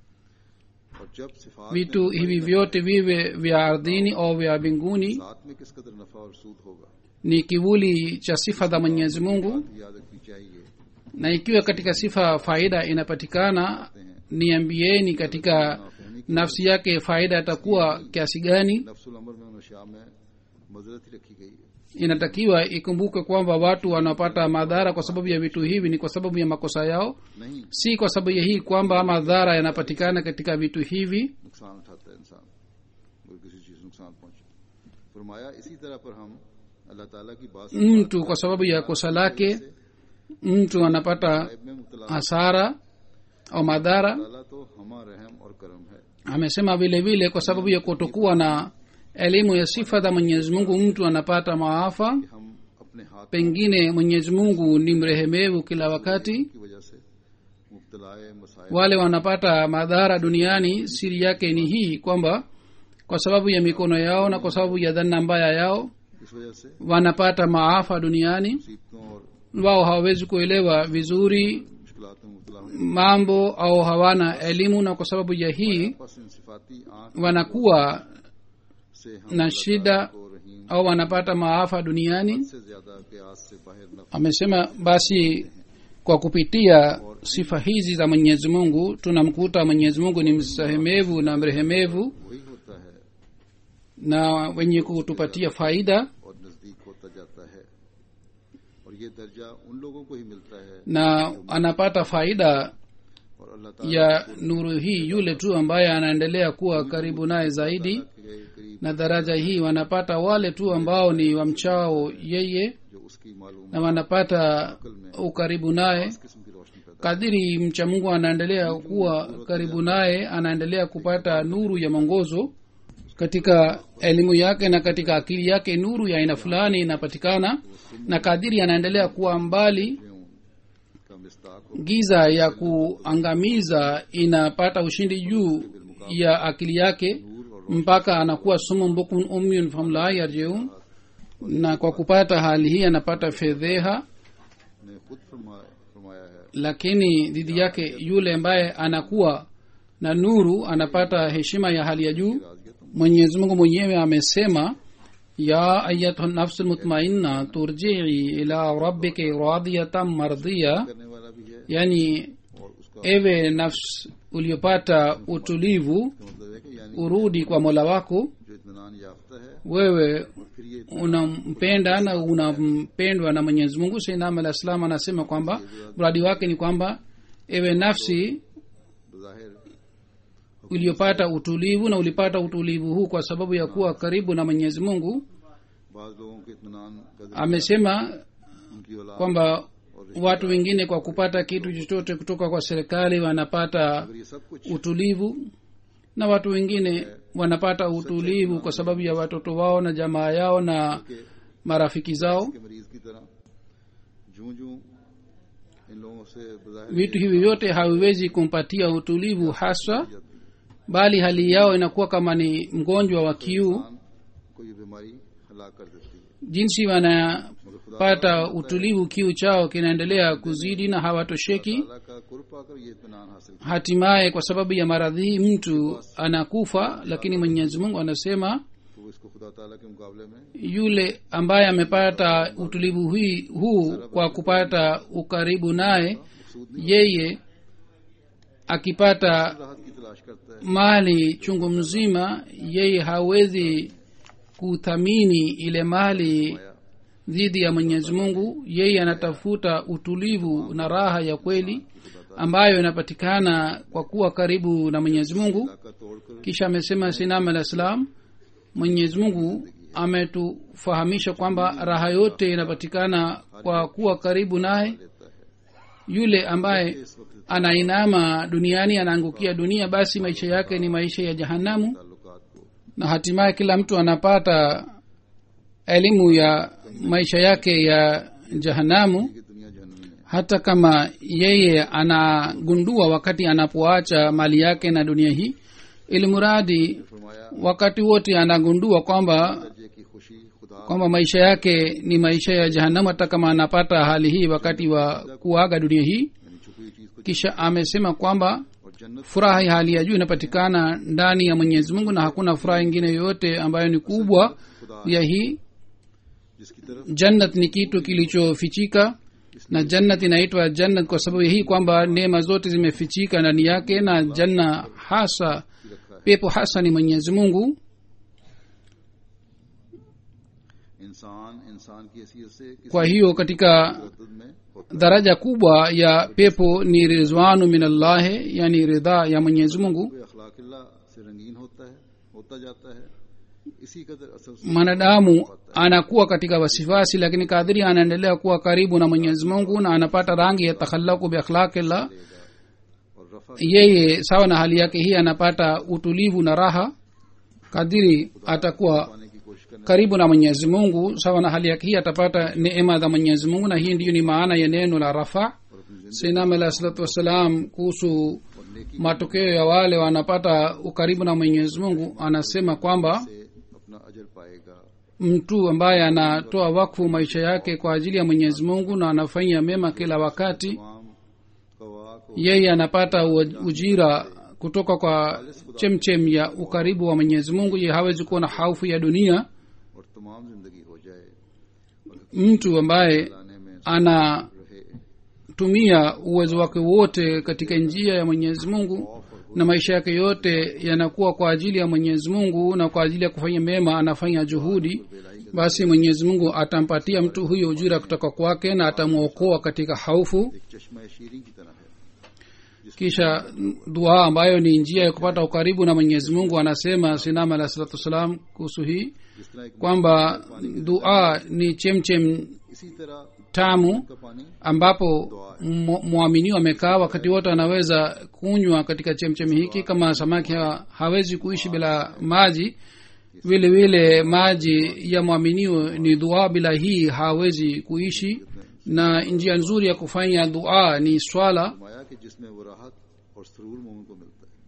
Speaker 2: और जब सिफात
Speaker 3: vitu
Speaker 2: में
Speaker 3: hivi vyote viwe vya ardhini au vya mbinguni
Speaker 2: साथ में किस कदर नफा और सूद होगा
Speaker 3: ni kivuli cha sifa za mwenyezi mungu
Speaker 2: बात याद रखनी चाहिए
Speaker 3: na ikiwa katika sifa faida inapatikana niambieni katika nafsi yake faida itakuwa kiasi gani
Speaker 2: नफ्सुल अमर में नशा में मजरत ही रखी गई है
Speaker 3: inatakiwa ikumbuke kwamba watu wanapata madhara kwa sababu ya vitu hivi ni kwa sababu ya makosa yao
Speaker 2: नहीं
Speaker 3: si kwa sababu ya hii kwamba madhara yanapatikana katika vitu hivi
Speaker 2: नुकसान उठाता है इंसान और किसी चीज नुकसान पहुंचे फरमाया इसी तरह पर हम अल्लाह ताला की बात से
Speaker 3: mtu kwa sababu ya kosa lake mtu anapata
Speaker 2: गायब में मुबतला
Speaker 3: hasara au madhara
Speaker 2: ताला तो हमा रहम और करम है
Speaker 3: amesema vile vile kwa sababu ya kutokuwa na elimu ya sifa za mwenyezi mungu mtu anapata maafa
Speaker 2: कि हम अपने हाथ
Speaker 3: pengine mwenyezi mungu ni mrehemevu kila wakati
Speaker 2: की वजह से मुबतलाए मसाइल
Speaker 3: wale wanapata madhara duniani siri yake ni hii kwamba kwa sababu ya mikono yao na kwa sababu ya dhana mbaya yao
Speaker 2: इस वजह से
Speaker 3: wanapata maafa duniani
Speaker 2: मुसीबतों और
Speaker 3: wao hawawezi kuelewa vizuri
Speaker 2: मुश्किलात में मुबतला हुए
Speaker 3: mambo au hawana elimu na kwa sababu ya hii
Speaker 2: बस इन सिफाती आंख
Speaker 3: wanakuwa
Speaker 2: से हम
Speaker 3: na
Speaker 2: अल्लाह
Speaker 3: shida
Speaker 2: ताला को रहीम
Speaker 3: au wanapata maafa duniani
Speaker 2: से ज्यादा प्यास से बाहर न
Speaker 3: amesema basi kwa kupitia sifa hizi za mwenyezi mungu tunamkuta mwenyezi mungu ni msahemevu na mrehemevu
Speaker 2: वही होता है
Speaker 3: na wenye kutupatia faida
Speaker 2: और नजदीक होता जाता है और ये दर्जा उन लोगों को ही मिलता है
Speaker 3: na anapata faida
Speaker 2: और अल्लाह ताला
Speaker 3: ya nuru hii yule tu ambaye anaendelea kuwa karibu naye zaidi
Speaker 2: के करीब
Speaker 3: na daraja hii wanapata wale tu ambao ni wamchao yeye
Speaker 2: जो उसकी मालूम
Speaker 3: na wanapata ukaribu naye
Speaker 2: किस्म की रोशनी पैदा
Speaker 3: kadiri mcha mungu anaendelea kuwa karibu naye anaendelea kupata nuru ya mwongozo katika elimu yake na katika akili yake nuru ya aina fulani inapatikana na kadiri anaendelea kuwa mbali
Speaker 2: का मिस्ताक हो
Speaker 3: giza ya kuangamiza inapata ushindi juu ya akili yake mpaka anakuwa sumun bukun umyun famla yarjiun na kwa kupata hali hii anapata fedheha
Speaker 2: ने खुद फरमाया फरमाया है
Speaker 3: lakini dhidi yake yule ambaye anakuwa na nuru anapata heshima ya hali ya juu
Speaker 2: राजिया तुम
Speaker 3: mwenyezi mungu mwenyewe amesema ya ayatuha nafsu lmutmainna turjii ila rabbiki radiyatan mardiya
Speaker 2: करने वाला भी है
Speaker 3: yani
Speaker 2: और उसका
Speaker 3: ewe nafsi uliopata utulivu
Speaker 2: मतलब है कि यानी
Speaker 3: urudi kwa mola wako
Speaker 2: जो इत्मीनान याफ्ता है
Speaker 3: wewe
Speaker 2: और फिर ये
Speaker 3: unampenda na unampendwa na mwenyezi mungu sainam alah salam anasema kwamba mradi wake ni kwamba ewe nafsi
Speaker 2: बज़ाहिर
Speaker 3: uliopata utulivu na ulipata utulivu huu kwa sababu ya kuwa karibu na mwenyezi mungu
Speaker 2: बाज लोगों के इत्मीनान का जरिया
Speaker 3: amesema
Speaker 2: उनकी औलाद
Speaker 3: kwamba watu wengine kwa kupata kitu chochote kutoka kwa serikali wanapata
Speaker 2: अगर ये सब कुछ
Speaker 3: utulivu na watu wengine wanapata utulivu kwa sababu ya watoto wao na jamaa yao na
Speaker 2: के
Speaker 3: marafiki zao
Speaker 2: के मरीज की तरह जूं जूं इन लोगों से बज़ाहिर
Speaker 3: vitu hivi vyote haviwezi kumpatia utulivu haswa bali hali yao inakuwa kama ni mgonjwa wa kiu
Speaker 2: इंसान को ये बीमारी हलाक कर देती है
Speaker 3: jinsi wanapata utulivu kiu chao kinaendelea kuzidi na hawatosheki
Speaker 2: अल्लाह का कुर्ब पाकर ये इत्मीनान हासिल किया
Speaker 3: hatimaye kwa sababu ya maradhi hii mtu anakufa lakini mwenyezi mungu anasema
Speaker 2: तो वो इसको खुदा ताला के मुकाबले में
Speaker 3: yule ambaye amepata utulivu hii huu kwa kupata ukaribu naye yeye akipata
Speaker 2: राहत की तलाश करता है
Speaker 3: mali chungu mzima yeye hawezi kuthamini ile mali dhidi ya mwenyezi mungu yeye anatafuta utulivu na raha ya kweli ambayo inapatikana kwa kuwa karibu na mwenyezi mungu
Speaker 2: का तोड़कर
Speaker 3: kisha amesema sinam alah salam mwenyezi mungu ametufahamisha kwamba raha yote inapatikana kwa kuwa karibu naye
Speaker 2: लेता है
Speaker 3: yule ambaye
Speaker 2: इस वक्त
Speaker 3: anainama duniani anaangukia dunia basi maisha yake ni maisha ya jahanamu
Speaker 2: ताल्लुकात को
Speaker 3: na hatimaye kila mtu anapata elimu ya maisha yake ya jahanamu
Speaker 2: कि दुनिया जहन्नमी है
Speaker 3: hata kama yeye anagundua wakati anapoacha mali yake na dunia hii ili muradi
Speaker 2: फरमाया
Speaker 3: wakati wote anagundua kwamba
Speaker 2: दर्जे की खुशी खुदा
Speaker 3: kwamba maisha yake ni maisha ya jahanamu hata kama anapata hali hii wakati wa kuaga dunia hii
Speaker 2: यानी छुपी हुई चीज को
Speaker 3: kisha amesema kwamba
Speaker 2: और जन्नत
Speaker 3: furaha ya hali ya juu inapatikana ndani ya mwenyezi mungu na hakuna furaha ingine yoyote ambayo ni kubwa ya hii
Speaker 2: जिसकी तरफ
Speaker 3: jannat ni kitu kilichofichika na jannat inaitwa jannat kwa sababu hii kwamba neema zote zimefichika ndani yake na janna hasa pepo hasa ni mwenyezi mungu
Speaker 2: इंसान इंसान की हैसियत से किसी
Speaker 3: kwa hiyo katika
Speaker 2: तद में होता
Speaker 3: daraja kubwa ya pepo ni rizwanu minallahi yani ridhaa ya mwenyezi mungu
Speaker 2: है अखलाकिल्ला से रंगीन होता है होता जाता है इसी कदर असर से
Speaker 3: mwanadamu anakuwa katika wasifasi lakini kadhiri anaendelea kuwa karibu na mwenyezi mungu na anapata rangi ya takhalaku biakhlaqillah
Speaker 2: और रफा
Speaker 3: yeye sawa na hali yake hii anapata utulivu na raha kadiri atakuwa
Speaker 2: पाने की कोशिश करना
Speaker 3: karibu na mwenyezi mungu sawa na hali yake hii atapata neema za mwenyezi mungu na hii ndiyo ni maana ya neno la rafa
Speaker 2: और अपनी जिंदगी
Speaker 3: sinam alah salatu wassalam kuhusu
Speaker 2: और नेकी
Speaker 3: matokeo ya wale wanapata ukaribu na mwenyezi mungu anasema kwamba
Speaker 2: से अपना अजर पाएगा
Speaker 3: mtu ambaye anatoa wakfu maisha yake kwa ajili ya mwenyezi mungu na anafanya mema kila wakati
Speaker 2: तमाम कवा को
Speaker 3: yeye anapata u- ujira kutoka kwa chemchem ya ukaribu wa mwenyezi mungu ye hawezi kuwa na haufu ya dunia
Speaker 2: और तमाम जिंदगी हो जाए
Speaker 3: mtu ambaye
Speaker 2: लाने में
Speaker 3: anatumia
Speaker 2: रहे
Speaker 3: uwezo wake wote katika njia ya mwenyezi mungu na maisha yake yote yanakuwa kwa ajili ya mwenyezi mungu na kwa ajili ya kufanya mema anafanya juhudi basi mwenyezi mungu atampatia mtu huyo ujira kutoka kwake na atamwokoa katika haufu
Speaker 2: एक चश्मा शीरी की तरह है
Speaker 3: kisha dua ambayo ni njia ya kupata ukaribu na mwenyezi mungu anasema sinama alah salatu wassalam kuhusu hii
Speaker 2: जिस तरह एक
Speaker 3: kwamba dua ni chemchem
Speaker 2: इसी तरह
Speaker 3: tamu
Speaker 2: का पानी
Speaker 3: ambapo mu- mwaminiwa amekaa wakati wote anaweza kunywa katika chemchemi hiki kama samaki ha, hawezi kuishi bila maji vile vile maji ya mwaminio ni dua bila hii hawezi kuishi na njia nzuri ya kufanya dua ni swala
Speaker 2: फरमाया कि जिसमें वो राहत और सुरूर मोमिन को मिलता है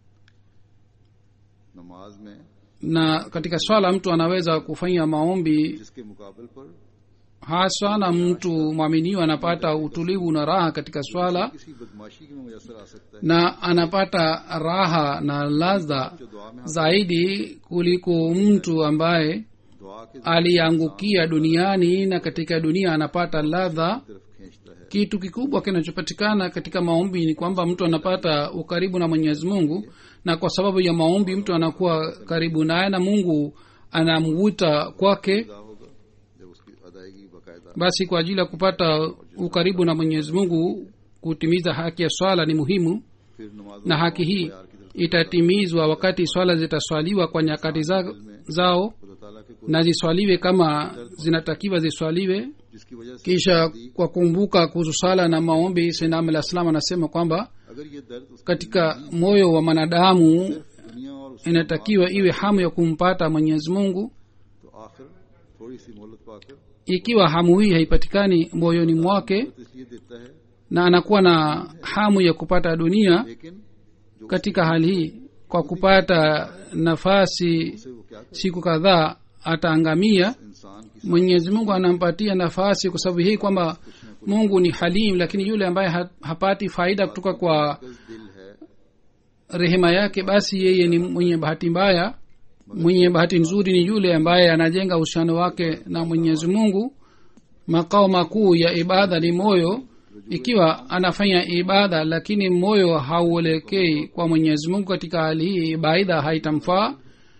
Speaker 2: नमाज में
Speaker 3: na katika swala mtu anaweza kufanya maombi
Speaker 2: जिसके मुकाबल पर
Speaker 3: haswa na mtu mwaminio anapata utulivu na raha katika swala
Speaker 2: किसी बदमाशी में मुयसर आ सकता है
Speaker 3: na anapata raha na ladha
Speaker 2: जो दुआ में
Speaker 3: zaidi kuliko mtu ambaye
Speaker 2: दुआ के
Speaker 3: aliangukia duniani na katika dunia anapata ladha
Speaker 2: तरफ खींचता है
Speaker 3: kitu kikubwa kinachopatikana katika maombi ni kwamba mtu anapata ukaribu na mwenyezi mungu na kwa sababu ya maombi mtu anakuwa karibu naye na mungu anamvuta kwake
Speaker 2: अदा होगा जब उसकी अदायगी बाकायदा
Speaker 3: basi kwa ajili ya kupata ukaribu na mwenyezi mungu kutimiza haki ya swala ni muhimu
Speaker 2: फिर नमाज
Speaker 3: na haki hii itatimizwa wakati swala zitaswaliwa kwa nyakati za, zao
Speaker 2: खुदा ताला के कुछ
Speaker 3: na ziswaliwe kama zinatakiwa ziswaliwe
Speaker 2: जिसकी वजह से
Speaker 3: kisha kwa kumbuka kuhusu sala na maombi sinam alah salam anasema kwamba
Speaker 2: अगर ये दर्द उसकी
Speaker 3: katika moyo wa mwanadamu
Speaker 2: दुनिया और उसके
Speaker 3: inatakiwa iwe hamu ya kumpata mwenyezi mungu
Speaker 2: तो आखिर थोड़ी सी मोहलत पाकर
Speaker 3: ikiwa hamu hii haipatikani moyoni mwake
Speaker 2: तो इसलिए देता है
Speaker 3: na anakuwa na hamu ya kupata dunia
Speaker 2: लेकिन जो
Speaker 3: katika hali hii kwa kupata nafasi
Speaker 2: उसे वो क्या करे
Speaker 3: siku kadhaa ataangamia
Speaker 2: इंसान की
Speaker 3: mwenyezi mungu anampatia nafasi kwa sababu hii kwamba mungu ni halim lakini yule ambaye ha- hapati faida kutoka kwa
Speaker 2: दिल है
Speaker 3: rehema yake basi yeye ni mwenye bahati mbaya mwenye bahati nzuri ni yule ambaye anajenga uhusiano wake na mwenyezi mungu makao makuu ya ibada ni moyo ikiwa anafanya ibada lakini moyo hauelekei kwa mwenyezi mungu katika hali hii ibada haitamfaa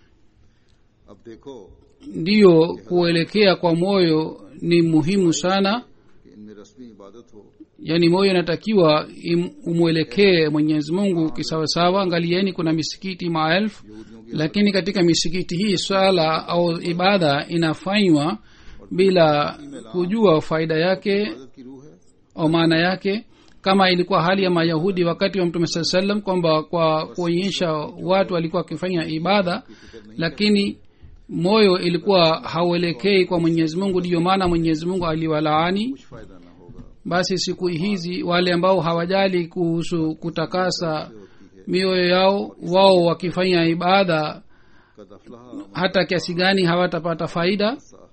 Speaker 2: अब देखो
Speaker 3: ndiyo kuelekea kwa moyo ni muhimu sana
Speaker 2: कि इनमें रस्मी इबादत हो
Speaker 3: yaani moyo inatakiwa im- umwelekee mwenyezi mungu kisawasawa angalieni kuna misikiti maelfu
Speaker 2: यहूदियों की
Speaker 3: lakini katika misikiti hii swala au ibada inafanywa bila kujua faida yake
Speaker 2: इबादत की रूह है
Speaker 3: au maana yake kama ilikuwa hali ya mayahudi wakati wa mtume saa salam kwamba kwa kuonyesha watu walikuwa wakifanya ibada lakini moyo ilikuwa hauelekei kwa mwenyezi mungu ndiyo maana mwenyezi mungu aliwalaani
Speaker 2: कुछ फायदा ना होगा
Speaker 3: basi siku hizi wale ambao hawajali kuhusu kutakasa mioyo yao wao wakifanya ibada
Speaker 2: कद अफलाह
Speaker 3: hata kiasi gani hawatapata faida
Speaker 2: Saha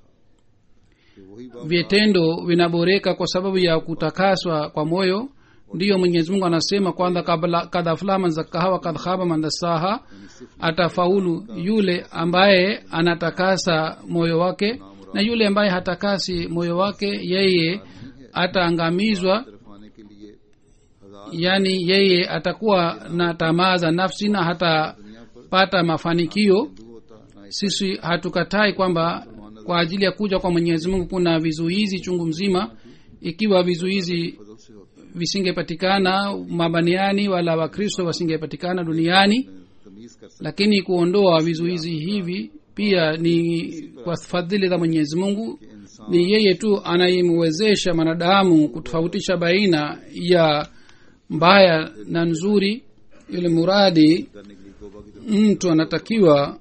Speaker 2: कि वही बात
Speaker 3: vitendo vinaboreka kwa sababu ya kutakaswa kwa moyo ndiyo mwenyezi mungu anasema kwanza kabla- kad aflaha man zakaha wa kad khaba man dasaha atafaulu yule ambaye anatakasa moyo wake na yule ambaye hatakasi moyo wake yeye ataangamizwa
Speaker 2: तरफ आने के लिए हजार
Speaker 3: yani yeye atakuwa na tamaa za nafsi na hatapata mafanikio
Speaker 2: Hindu होता ना
Speaker 3: sisi hatukatai kwamba kwa ajili ya kuja kwa mwenyezi mungu kuna vizuizi chungu mzima ikiwa vizuizi
Speaker 2: फजल से होता
Speaker 3: visingepatikana mabaniani wala wakristo wasingepatikana duniani
Speaker 2: है तमीज कर सकते
Speaker 3: lakini kuondoa vizuizi hivi pia ni kwa fadhili za mwenyezi mungu
Speaker 2: इंसान
Speaker 3: ni yeye tu anayemwezesha mwanadamu kutofautisha baina ya mbaya na nzuri ili muradi
Speaker 2: करने के लिए तोबा की जरूरत
Speaker 3: mtu anatakiwa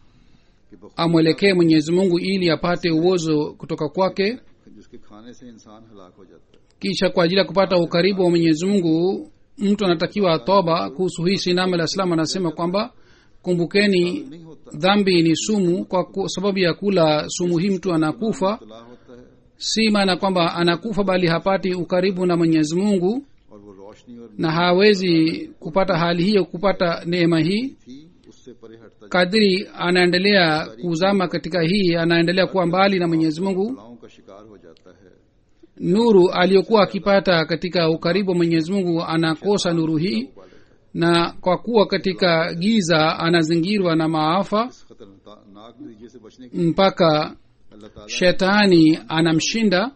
Speaker 2: कि बखुद
Speaker 3: amwelekee mwenyezi mungu ili apate uozo kutoka kwake
Speaker 2: जिसके खाने से इंसान हलाक हो जाता है
Speaker 3: kisha kwa ajili ya kupata ukaribu wa mwenyezi mungu mtu anatakiwa toba kuhusu hii sinam alah salam anasema kwamba kumbukeni
Speaker 2: नहीं होता
Speaker 3: dhambi ni sumu kwa ku- sababu ya kula sumu hii mtu anakufa
Speaker 2: तला होता है
Speaker 3: si maana kwamba anakufa bali hapati ukaribu na mwenyezi mungu
Speaker 2: और वो रोशनी और
Speaker 3: na hawezi kupata hali hiyo kupata neema hii
Speaker 2: थी उससे परे हटता
Speaker 3: kadiri anaendelea kuzama katika hii anaendelea kuwa mbali na mwenyezi mungu
Speaker 2: बलाओं का शिकार हो जाता है
Speaker 3: nuru aliyokuwa akipata katika ukaribu wa mwenyezi mungu anakosa nuru hii na kwa kuwa katika giza anazingirwa na maafa
Speaker 2: इस खतरनाक नतीजे से बचने के
Speaker 3: mpaka
Speaker 2: अल्लाह ताला
Speaker 3: shetani anamshinda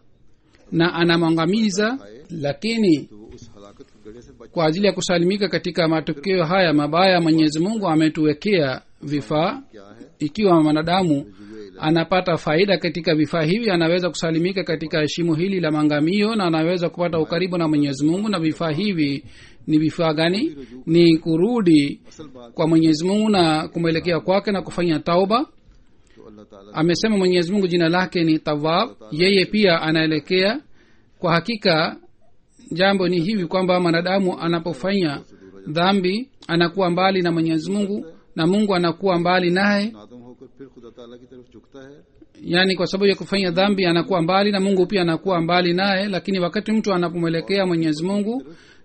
Speaker 3: na anamwangamiza lakini
Speaker 2: तो वो उस हलाकत के गड़े से बच
Speaker 3: kwa ajili ya kusalimika katika matokeo haya mabaya mwenyezi mungu ametuwekea vifaa
Speaker 2: क्या है
Speaker 3: ikiwa mwanadamu
Speaker 2: जुए
Speaker 3: anapata faida katika vifaa hivi anaweza kusalimika katika shimo hili la mangamio na anaweza kupata ukaribu na mwenyezi mungu na vifaa hivi ni vifaa gani ni kurudi
Speaker 2: असल बात
Speaker 3: kwa mwenyezi mungu na kumwelekea kwake na kufanya tauba
Speaker 2: तो अल्लाह ताला
Speaker 3: amesema mwenyezi mungu jina lake ni tawab yeye pia anaelekea kwa hakika jambo ni hivi kwamba mwanadamu anapofanya dhambi anakuwa mbali na mwenyezi mungu na mungu anakuwa mbali naye
Speaker 2: नादम होकर फिर खुदा ताला की तरफ झुकता है
Speaker 3: yaani kwa sababu ya kufanya dhambi anakuwa mbali na mungu pia anakuwa mbali naye lakini wakati mtu anapomwelekea mwenyezi mungu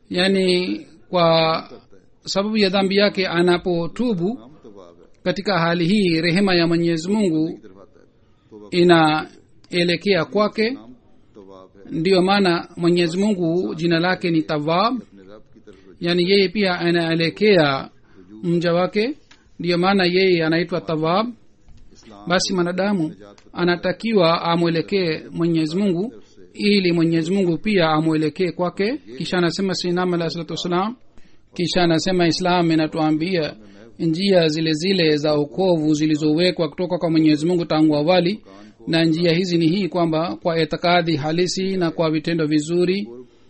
Speaker 3: yaani kwa sababu ya dhambi yake anapotubu
Speaker 2: नाम तवाब है
Speaker 3: katika hali hii rehema ya mwenyezi mungu
Speaker 2: की तरफ आता है तोबा
Speaker 3: inaelekea kwake
Speaker 2: नाम तवाब है
Speaker 3: ndiyo maana mwenyezi mungu jina lake ni tawab
Speaker 2: अपने रब की तरफ रुजू
Speaker 3: yaani yeye pia anaelekea mja wake ndiyo maana yeye anaitwa tawab
Speaker 2: इस्लाम
Speaker 3: basi mwanadamu anatakiwa amwelekee mwenyezi mungu ili mwenyezi mungu pia amwelekee kwake kisha anasema sinam alah salatu wassalam kisha anasema islam inatuambia njia zile zile za ukovu zilizowekwa kutoka kwa mwenyezi mungu tangu awali na njia hizi ni hii kwamba kwa itikadi halisi na kwa vitendo vizuri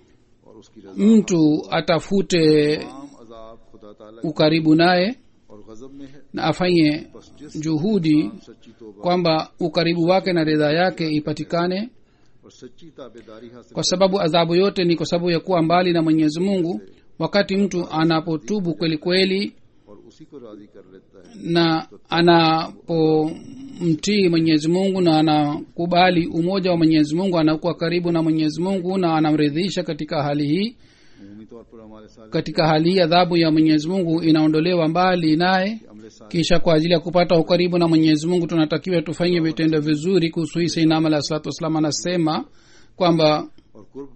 Speaker 2: और उसकी रजा
Speaker 3: mtu atafute
Speaker 2: तमाम अजाब खुदा ताला की
Speaker 3: ukaribu naye
Speaker 2: और गजब में है
Speaker 3: na afanye
Speaker 2: बस जिस
Speaker 3: juhudi
Speaker 2: सच्ची तोबा
Speaker 3: kwamba ukaribu wake na ridhaa yake ipatikane
Speaker 2: और सच्ची ताबेदारी हासिल
Speaker 3: kwa sababu adhabu yote ni kwa sababu ya kuwa mbali na mwenyezi mungu wakati mtu anapotubu kweli kweli
Speaker 2: और उसी को राजी कर लेता है
Speaker 3: na anapomtii mwenyezi mungu na anakubali umoja wa mwenyezi mungu anakuwa karibu na mwenyezi mungu na anamridhisha katika hali hii
Speaker 2: अमूमी तौर पर हमारे साथ
Speaker 3: katika hali hii adhabu ya mwenyezi mungu inaondolewa mbali naye
Speaker 2: अमले साथ
Speaker 3: kisha kwa ajili ya kupata ukaribu na mwenyezi mungu tunatakiwa tufanye vitendo vizuri kuhusu hii sainam alah salatu wassalam anasema kwamba
Speaker 2: और कुर्ब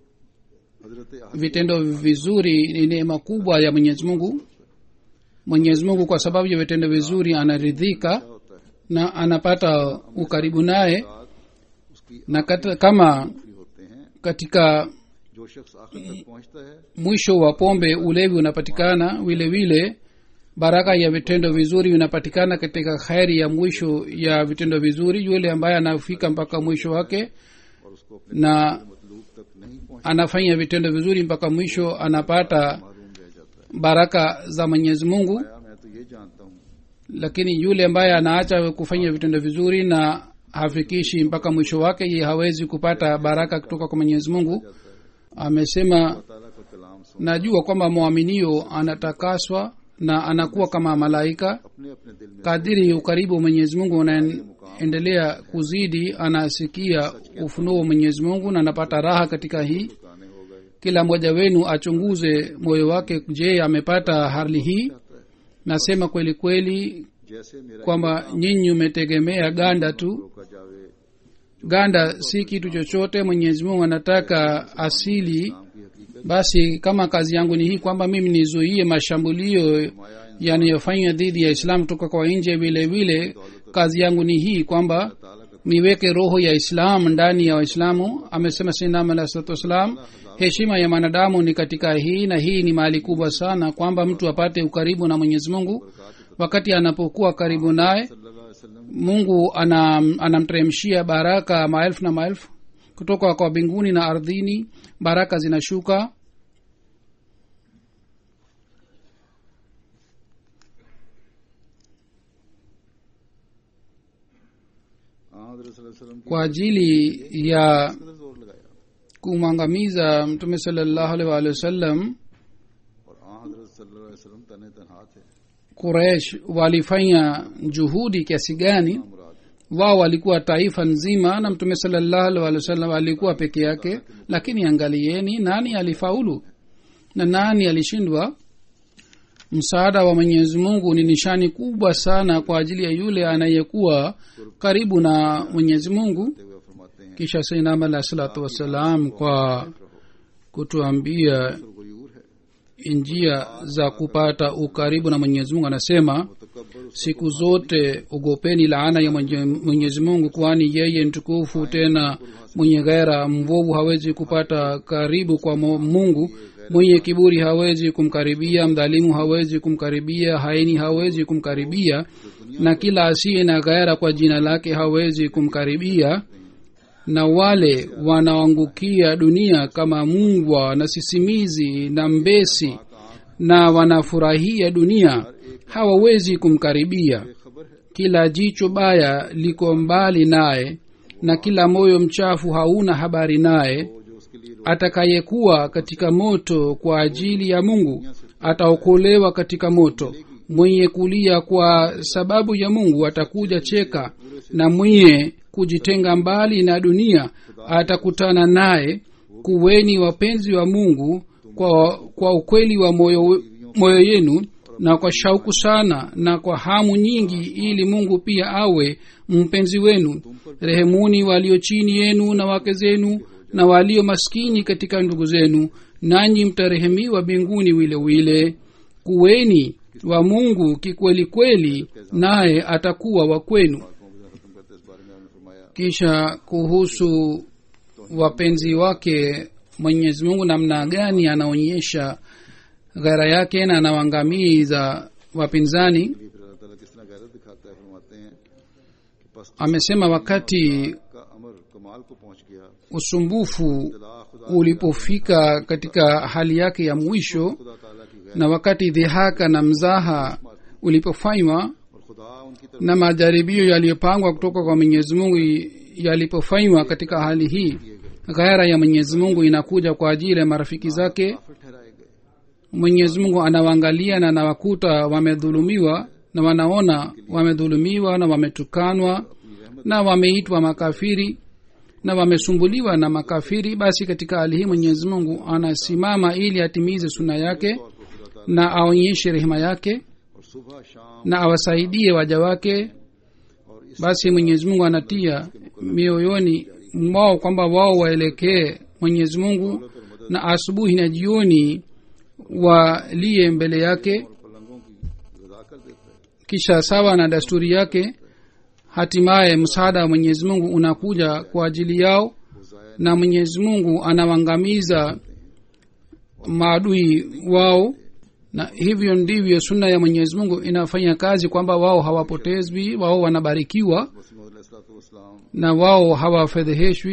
Speaker 2: हजरत
Speaker 3: vitendo vizuri ni neema kubwa ya mwenyezi mungu mwenyezi mungu kwa sababu ya vitendo vizuri anaridhika
Speaker 2: होता है
Speaker 3: na anapata ukaribu naye
Speaker 2: साथ उसकी
Speaker 3: na kata, kama
Speaker 2: आखिरी होते हैं
Speaker 3: katika
Speaker 2: जो शख्स आखिर तक पहुंचता है
Speaker 3: mwisho wa pombe ulevi unapatikana vile vile baraka ya vitendo vizuri unapatikana katika kheri ya mwisho ya vitendo vizuri yule ambaye anafika mpaka mwisho wake
Speaker 2: उसको अपने
Speaker 3: na
Speaker 2: मतलूब तक नहीं पहुंच
Speaker 3: anafanya vitendo vizuri mpaka mwisho anapata
Speaker 2: मालूम रह जाता है
Speaker 3: baraka za mwenyezi mungu
Speaker 2: आया मैं तो ये जानता हूँ
Speaker 3: lakini yule ambaye anaacha kufanya vitendo vizuri na hafikishi mpaka mwisho wake ye hawezi kupata baraka kutoka kwa mwenyezi mungu amesema
Speaker 2: ताला का कलाम सुन
Speaker 3: najua kwamba mwaminio anatakaswa na anakuwa kama malaika
Speaker 2: अपने अपने दिल में
Speaker 3: kadiri ukaribu wa mwenyezi mungu unaendelea kuzidi anasikia ufunuo wa mwenyezi mungu na anapata raha katika hii
Speaker 2: गाने हो गए
Speaker 3: kila mmoja wenu achunguze moyo wake je amepata hali hii nasema kweli kweli
Speaker 2: जैसे मेरा
Speaker 3: kwamba nyinyi umetegemea ganda tu
Speaker 2: रोका जावे
Speaker 3: ganda si kitu chochote mwenyezi mungu anataka asili
Speaker 2: नाम की हकीकत
Speaker 3: basi kama kazi yangu ni hii kwamba mimi nizuie mashambulio yanayofanywa dhidi ya islam kutoka kwa nje vile vile kazi yangu ni hii kwamba
Speaker 2: ताला का
Speaker 3: niweke roho ya islam ndani ya waislamu amesema sinam alah salatu wassalam heshima ya mwanadamu ni katika hii na hii ni mali kubwa sana kwamba mtu apate ukaribu na mwenyezi mungu wakati anapokuwa karibu naye
Speaker 2: सल्लल्लाहु अलैहि वसल्लम
Speaker 3: mungu anam, anamteremshia baraka maelfu na maelfu kutoka kwa mbinguni na ardhini baraka zinashuka
Speaker 2: हाँ हज़रत सल्लल्लाहु अलैहि वसल्लम की
Speaker 3: kwa ajili ya
Speaker 2: कितना जोर लगाया
Speaker 3: kumwangamiza mtume salallahu alaihi waalihi wasallam
Speaker 2: और हाँ हज़रत सल्लल्लाहु अलैहि वसल्लम तने तनहा थे
Speaker 3: quraish walifanya juhudi kiasi gani
Speaker 2: मुराद
Speaker 3: wao walikuwa taifa nzima na mtume salallahu alaihi wasallam alikuwa peke yake lakini angalieni nani alifaulu na nani alishindwa msaada wa mwenyezi mungu ni nishani kubwa sana kwa ajili ya yule anayekuwa karibu na mwenyezi mungu
Speaker 2: ते हुए फरमाते हैं
Speaker 3: kisha sainam alahi salatu wassalam kwa kutuambia
Speaker 2: गुयूर है
Speaker 3: njia za kupata ukaribu na mwenyezi mungu anasema
Speaker 2: तकबर
Speaker 3: siku zote ogopeni laana ya Mwenye- mwenyezi mungu kwani yeye mtukufu tena mwenye ghera mvovu hawezi kupata karibu kwa Mo- mungu mwenye kiburi hawezi kumkaribia mdhalimu hawezi kumkaribia haini hawezi kumkaribia na kila asiye na ghera kwa jina lake hawezi kumkaribia na wale wanaoangukia dunia kama mungwa na sisimizi na mbesi na wanafurahia dunia hawawezi kumkaribia
Speaker 2: खबर है
Speaker 3: kila jicho baya liko mbali naye na kila moyo mchafu hauna habari naye
Speaker 2: वो जो उसके लिए
Speaker 3: atakayekuwa katika moto kwa ajili ya mungu ataokolewa katika moto mwenye kulia kwa sababu ya mungu atakuja cheka na mwenye kujitenga mbali na dunia atakutana naye kuweni wapenzi wa mungu kwa, kwa ukweli wa moyo, moyo yenu na kwa shauku sana na kwa hamu nyingi ili mungu pia awe mpenzi wenu rehemuni walio chini yenu na wake zenu na walio maskini katika ndugu zenu nanyi mtarehemiwa mbinguni wile wile kuweni wa mungu kikweli kweli naye atakuwa wa kwenu
Speaker 2: खत्म करते इस बारे में आपने फरमाया
Speaker 3: kisha kuhusu wapenzi wake mwenyezi mungu namna gani anaonyesha ghara yake na anawaangamiza wapinzani
Speaker 2: फिर अल्लाह ताला किस तरह गैरत दिखाता है फरमाते हैं कि पस
Speaker 3: amesema wakati
Speaker 2: का अमर कमाल को पहुंच गया
Speaker 3: usumbufu
Speaker 2: खुदा खुदा
Speaker 3: ulipofika katika hali yake ya mwisho
Speaker 2: खुदा ताला की गैर
Speaker 3: na wakati dhihaka na mzaha ulipofanywa
Speaker 2: और खुदा उनकी तरफ
Speaker 3: na majaribio yaliyopangwa kutoka kwa mwenyezi mungu yalipofanywa katika hali hii ghaira ya mwenyezi mungu inakuja kwa ajili ya marafiki zake
Speaker 2: काफिर ठहराए गए
Speaker 3: mwenyezi mungu anawaangalia na anawakuta wamedhulumiwa na wanaona wamedhulumiwa na wametukanwa na wameitwa makafiri na wamesumbuliwa na makafiri basi katika hali hii mwenyezi mungu anasimama ili atimize suna yake na aonyeshe rehema yake
Speaker 2: और सुबह शाम
Speaker 3: na awasaidie waja wake
Speaker 2: और इस
Speaker 3: basi mwenyezi mungu anatia mioyoni mwao kwamba wao waelekee mwenyezi mungu na asubuhi na jioni waliye mbele yake
Speaker 2: और पलंगों की गदा कर देता है
Speaker 3: kisha sawa na desturi yake hatimaye msaada wa mwenyezi mungu unakuja kwa ajili yao
Speaker 2: वो जाया
Speaker 3: na mwenyezi mungu anawangamiza maadui wao na hivyo ndivyo sunna ya mwenyezi mungu inafanya kazi kwamba wao hawapotezwi wao wanabarikiwa
Speaker 2: Wasim वसलाम
Speaker 3: na wao hawafedheheshwi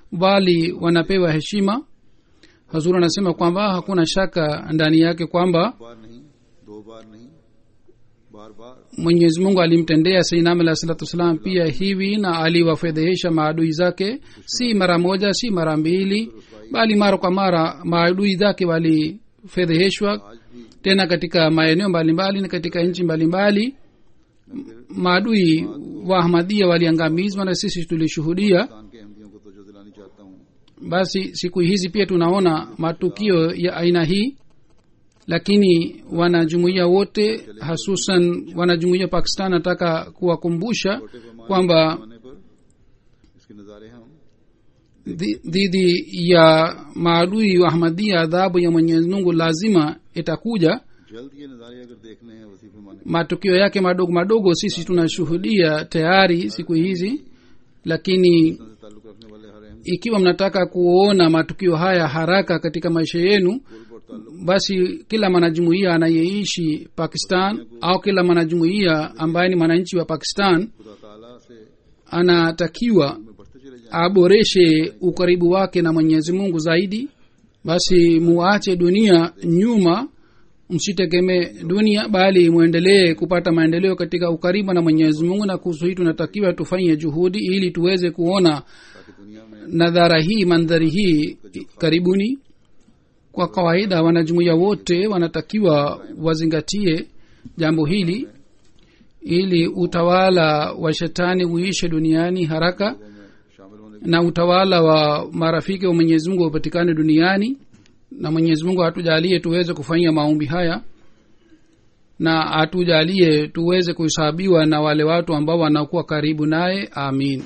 Speaker 3: bali wanapewa heshima hazur anasema kwamba hakuna shaka ndani yake kwamba
Speaker 2: बार नहीं दो बार नहीं बार बार
Speaker 3: mwenyezi mungu alimtendea seinam alah salatu wassalam pia hivi na aliwafedhehesha maadui zake si mara moja si mara mbili bali mara kwa mara maadui zake walifedheheshwa
Speaker 2: आज भी
Speaker 3: tena katika maeneo mbalimbali na katika nchi mbalimbali maadui wa ahmadia waliangamizwa na sisi tulishuhudia
Speaker 2: Pakistan के अहमदियों को तो जो दिलानी चाहता हूँ
Speaker 3: basi siku hizi pia tunaona matukio ya aina hii lakini wanajumuia wote hasusan wanajumuia pakistan nataka kuwakumbusha
Speaker 2: छोटे पैमाने
Speaker 3: kwamba
Speaker 2: पैमाने पर इसके नज़ारे हम
Speaker 3: dhi- dhidi ya maadui wa ahmadia adhabu ya mwenyezi mungu lazima itakuja
Speaker 2: जल्द ये नज़ारे अगर देखने हैं वसी पैमाने
Speaker 3: matukio yake madogo madogo sisi tunashuhudia tayari siku hizi lakini
Speaker 2: से ताल्लुक रखने वाले हर अहम
Speaker 3: ikiwa mnataka kuona matukio haya haraka katika maisha yenu
Speaker 2: कुर्ब और ताल्लुक
Speaker 3: basi kila mwanajumuiya anayeishi pakistan au kila mwanajumuiya ambaye ni mwananchi wa pakistan
Speaker 2: खुदा ताला से
Speaker 3: anatakiwa
Speaker 2: में बढ़ते चले जाएं
Speaker 3: aboreshe ukaribu wake na mwenyezi mungu zaidi basi muache dunia nyuma msitegemee dunia bali mwendelee kupata maendeleo katika ukaribu na mwenyezi mungu na kuhusu hii tunatakiwa tufanye juhudi ili tuweze kuona
Speaker 2: ताकि दुनिया में
Speaker 3: nadhara hii mandhari hii karibuni kwa kawaida wanajumuiya wote wanatakiwa wazingatie jambo hili ili utawala wa shetani uishe duniani haraka
Speaker 2: लोगों में शामिल होने
Speaker 3: na utawala wa marafiki wa mwenyezi mungu upatikane duniani na mwenyezi mungu atujalie tuweze kufanyia maombi haya na atujalie tuweze kuhesabiwa na wale watu ambao wanakuwa karibu naye amin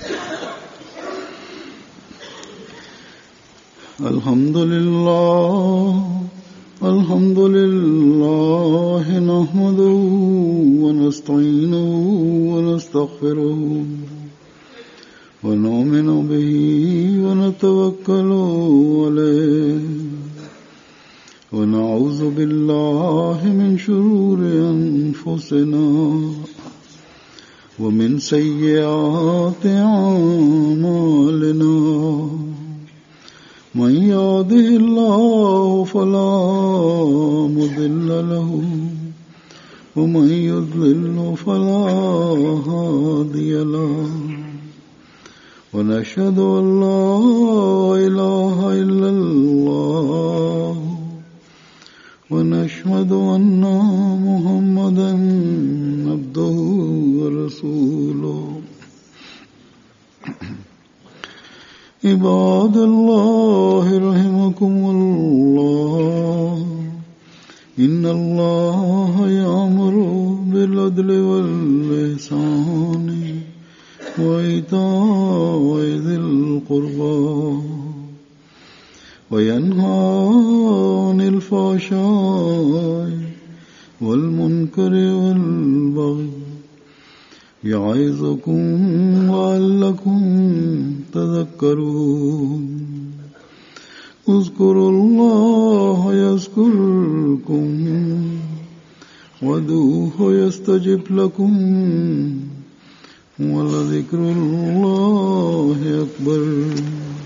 Speaker 2: الحمد لله الحمد لله نحمده ونستعينه ونستغفره ونؤمن به ونتوكل عليه ونعوذ بالله من شرور أنفسنا ومن سيئات أعمالنا من يهده الله فلا مضل له ومن يضلل فلا هادي له ونشهد ان لا اله الا الله ونشهد ان محمدا عبده ورسوله عباد الله رحمكم الله إن الله يأمر بالعدل والإحسان وإيتاء ذي القربى وينهى عن الفحشاء والمنكر والبغي يعظكم لعلكم تذكرون اذكروا الله يذكركم ودوه يستجب لكم ولذكر الله أكبر